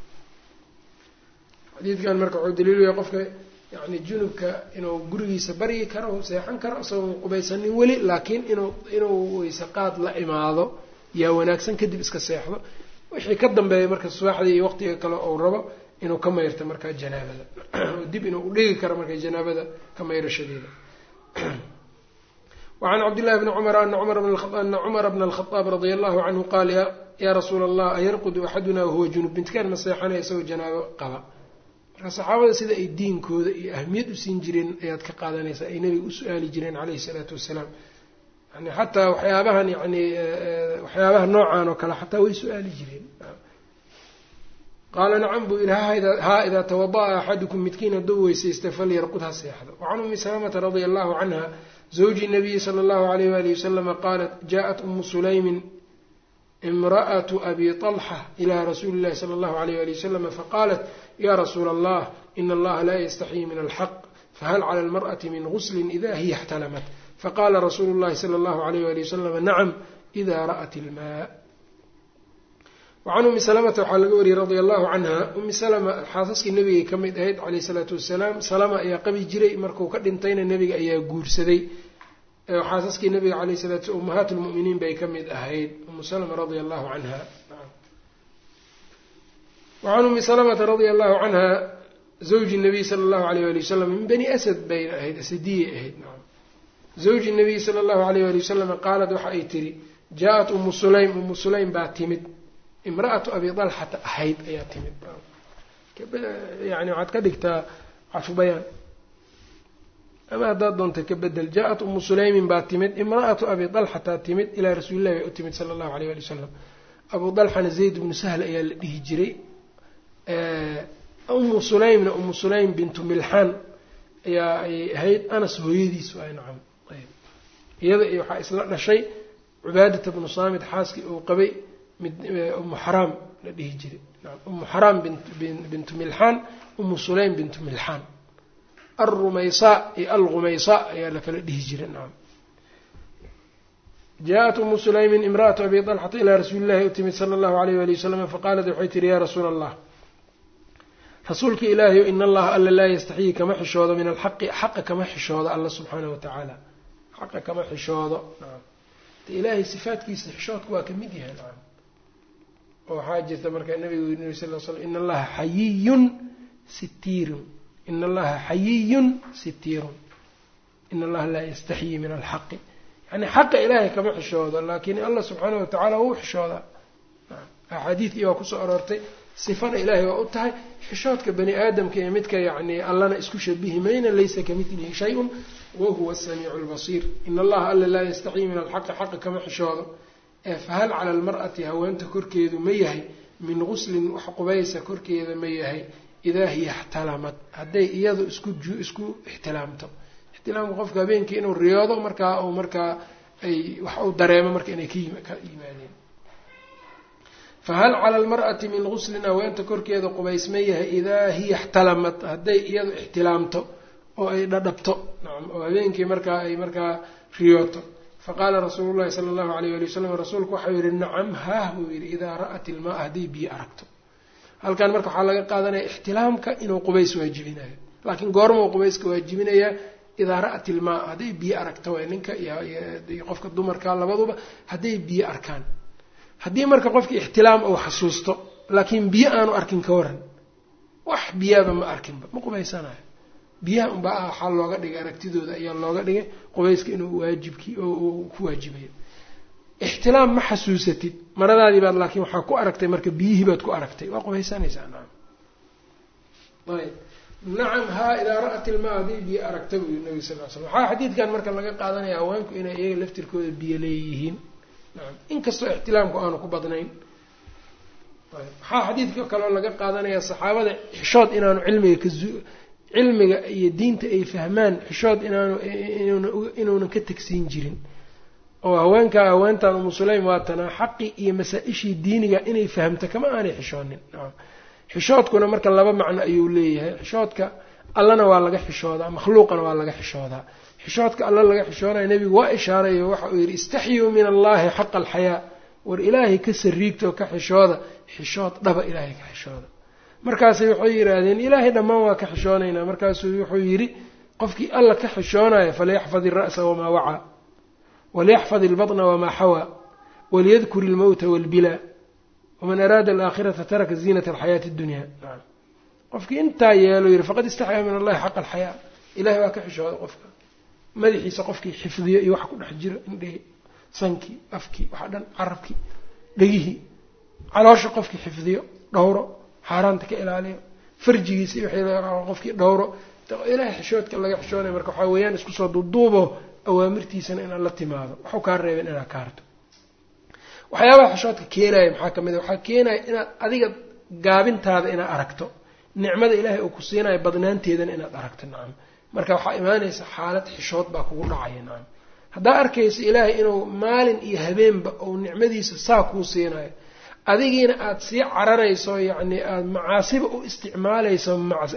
xadiidkan marka wuxuu daliilaya qofka yani junubka inuu gurigiisa baryi karo seexan karo isagoon qubaysanin weli laakiin inuu inuu weyse qaad la imaado yaa wanaagsan kadib iska seexdo wixii ka dambeeya marka subaxdii iyo waqtiga kale ou rabo inuu ka mayrto markaa janaabada oo dib inuu udhigi karo marka janaabada ka mayrashadeeda wacan cabdillahi bni cumar ana cumara bna alkhadaab radia allahu canhu qaal yaa rasuula allah ayarqudu axaduna wahuwa junub midkaan ma seexanaya isagoo janaabo qaba marka saxaabada sida ay diinkooda iyo ahmiyad u siin jireen ayaad ka qaadanaysaa ay nabiga u su-aali jireen caleyhi salaatu wasalaam yani xataa waxyaabahan yani waxyaabaha noocan oo kale xataa way su-aali jireen qaala nacam buu yihi haa idaa tawada'a axadukum midkiin hadduu weysaysta falyarqud ha seexdo wacan umi salamata radia allahu canha zawji nabiyi sala allahu alayh walihi wasalama qaalat jaءat umu sulaymin imra'atu abi طalxa ila rasuuli اllahi sala allahu alayh wali wasalama faqaalat ya rasuula allah ina allaha laa yastaxyii min alxaq fahal cala almar'ati min guslin ida hiya اxtalamat faqala rasuulu llahi sala allahu alayh wali wasalama nacam ida ra'at ilmaa wacan umi salamata waxaa laga wariyey radia allahu canha umi salama xaasaskii nebigay ka mid ahayd caleyhi salaatu wasalaam salama ayaa qabi jiray markuu ka dhintayna nebiga ayaa guursaday xaasaskii nabiga caleyh salatu ummahaat lmu'miniin bay ka mid ahayd umu salama radia allahu canha wacan umi salamata radia allahu canha zawji nabiy sala allahu alayh wali wasalam min bani asad bayna ahayd asadiyay ahayd zawji nabiy sala allahu alayh wali wasalam qaalad waxa ay tiri jaa-at umu sulaym umu sulaym baa timid imra'atu abi dalxata ahayd ayaa timid yani waxaad ka dhigtaa cafubayaan ama haddaad doonta ka bedel jaa-at umu sulaymin baa timid imra'atu abi dalxataa timid ilaa rasuulillahi bay u timid sala allahu alayh ali wasalam abu dalxana zayd bnu sahl ayaa la dhihi jiray umu sulaymna umu sulaym bintu milxaan ayaa ay ahayd anas hooyadiis waay nacam iyada waxaa isla dhashay cubaadata bnu saamid xaaskii uu qabay umu xaraam la dhihi jiray umu xaraam bintu milxaan umu sulaym bintu milxaan alrumaysaa iyo alghumaysaa ayaa la kala dhihi jiray nacam jaaءat umu sulaymin imra'atu abi طalxata ilaa rasuuli llahi u timid sala allahu alayh wali wasalam faqaalat waxay tihi ya rasuula allah rasuulka ilaahayo in allaha alla laa yastaxyii kama xishoodo min alxaqi xaqa kama xishoodo alla subxaanahu watacaala xaqa kama xishoodo nacam de ilaahay sifaatkiisa xishoodku waa ka mid yahay nacam oo waxaa jirta marka nabigu yiri nabi sal l slam in allaha xayiyun sitiirun in allaha xayiyun sitiirun in allaha laa yastaxyii min alxaqi yani xaqa ilaahay kama xishoodo laakiin allah subxaanahu watacaala wuu xishoodaa axaadiidkii waa kusoo aroortay sifana ilaahay waa u tahay xishoodka bani aadamka iyo midka yacni allana isku shabihi mayna laysa kamidlihi shay-un wahuwa asamiicu lbasiir in allaha alla laa yastaxyii min alxaqi xaqa kama xishoodo ee fahal cala almar'ati haweenta korkeedu ma yahay min guslin wax qubaysa korkeeda ma yahay idaa hiya ixtalamad hadday iyadu isku isku ixtilaamto ixtilaamka qofka habeenkii inuu riyoodo markaa uu markaa ay wax uu dareemo marka inay ka yimaadeen fahal cala almar'ati min guslin haweenta korkeeda qubays ma yahay idaa hiya ixtalamad hadday iyadu ixtilaamto oo ay dhadhabto nacam oo habeenkii markaa ay markaa riyooto faqaala rasuulu llahi sala allahu alayh ali wasalam rasuulku waxau yihi nacam haah buu yidhi idaa ra'at ilmaa hadday biyo aragto halkan marka waxaa laga qaadanaya ixtilaamka inuu qubays waajibinayo laakiin goormau qubayska waajibinayaa idaa ra'at ilmaa hadday biyo aragto way ninka iyo qofka dumarka labaduba hadday biyo arkaan haddii marka qofki ixtilaam uu xasuusto laakiin biyo aanu arkin ka waran wax biyaaba ma arkinba ma qubaysanayo biyaha unbaa waxaa looga dhigay aragtidooda ayaa looga dhigay qubayska inuu waajibkii oo ku waajibayo ixtilaam ma xasuusatid maradaadii baad laakiin waxaa ku aragtay marka biyihii baad ku aragtay waa qubaysanaysaa nacam ayb nacam haa idaa ra'at ilmaa haddii biyo aragta buu yiri nabi sal l slam waxaa xadiidkan marka laga qaadanaya haweenku inay iyaga laftirkooda biyo leeyihiin nacam inkastoo ixtilaamku aanu ku badnayn waxaa xadiidka kaloo laga qaadanayaa saxaabada xishood inaanu cilmiga ka cilmiga iyo diinta ay fahmaan xishood inaanu inuunan ka tegsiin jirin oo haweenkaa haweentan umu sulaym waatanaa xaqii iyo masaa-ishii diiniga inay fahamto kama aanay xishoonin nacam xishoodkuna marka laba macno ayuu leeyahay xishoodka allana waa laga xishoodaa makhluuqana waa laga xishoodaa xishoodka alla laga xishoonayo nebigu waa ishaarayo waxa uu yidhi istaxyuu min allahi xaqa alxayaa war ilaahay ka sariigtoo ka xishooda xishood dhaba ilaahay ka xishooda markaasay waxay yidhaahdeen ilaahay dhammaan waa ka xishoonaynaa markaasuu wuxuu yidhi qofkii alla ka xishoonaya falyaxfad ira'sa wamaa wacaa walyaxfad ilbatna wamaa xawaa waliyadkur ilmowta walbilaa waman araada alaakhirata taraka ziinata alxayaati addunya nacam qofkii intaa yeelo yidhi faqad istaxyaa min allahi xaqa alxayaa ilahay waa ka xishooda qofka madaxiisa qofkii xifdiyo iyo waxa ku dhex jiro indhehi sankii afkii waxa dhan carabkii dhegihii caloosha qofkii xifdiyo dhowro xaaraanta ka ilaaliyo farjigiisa iyo wixii qofkii dhowro ilaahay xishoodka laga xishoonaya marka waxaa weeyaan isku soo duuduubo awaamirtiisana inaad la timaado waxu kaa reebeen inaad ka harto waxyaabaha xishoodka keenaya maxaa kamid a waxaa keenaya inaad adiga gaabintaada inaad aragto nicmada ilaahay uu ku siinayo badnaanteedana inaad aragto nacam marka waxaa imaanaysa xaalad xishood baa kugu dhacaya nacam haddaa arkaysa ilaahay inuu maalin iyo habeenba uu nicmadiisa saa kuu siinayo adigiina aada sii cararayso yacni aada macaasiba u isticmaalayso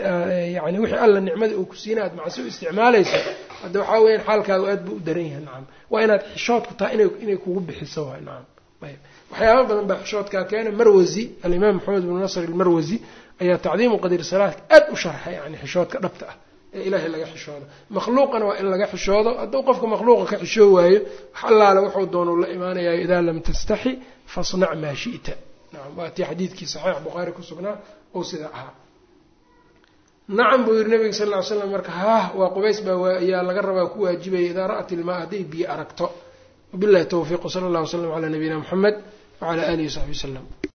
yani wixii alla nicmada uu ku siina aad macasi u isticmaalayso hadda waxaa weyaan xaalkaagu aad buu u daran yahay nacam waa inaad xishoodku tahay ina inay kugu bixiso waay nacam ayb waxyaaba badan baa xishoodkaa keena marwasi alimaam maxamed bnu nasr ilmarwasi ayaa tacdiimu qadr salaadka aad u sharxay yani xishoodka dhabta ah ee ilaahay laga xishoodo makhluuqana waa in laga xishoodo hadduu qofka makhluuqa ka xishoo waayo wax allaale wuxuu doonuu la imaanayayo idaa lam tastaxi fasnac maa shi'ta nacam waa tii xadiidkii saxiix bukhaari ku sugnaa ou sidaa ahaa nacam buu yihi nabiga sal ll ly slam marka haah waa qubays baa ayaa laga rabaa ku waajibaya idaa ra'at ilmaa hadday biyo aragto wabillahi towfiiq wsala allah wslam calaa nabiyina muxamed wacala alihi wasaxbi wasalam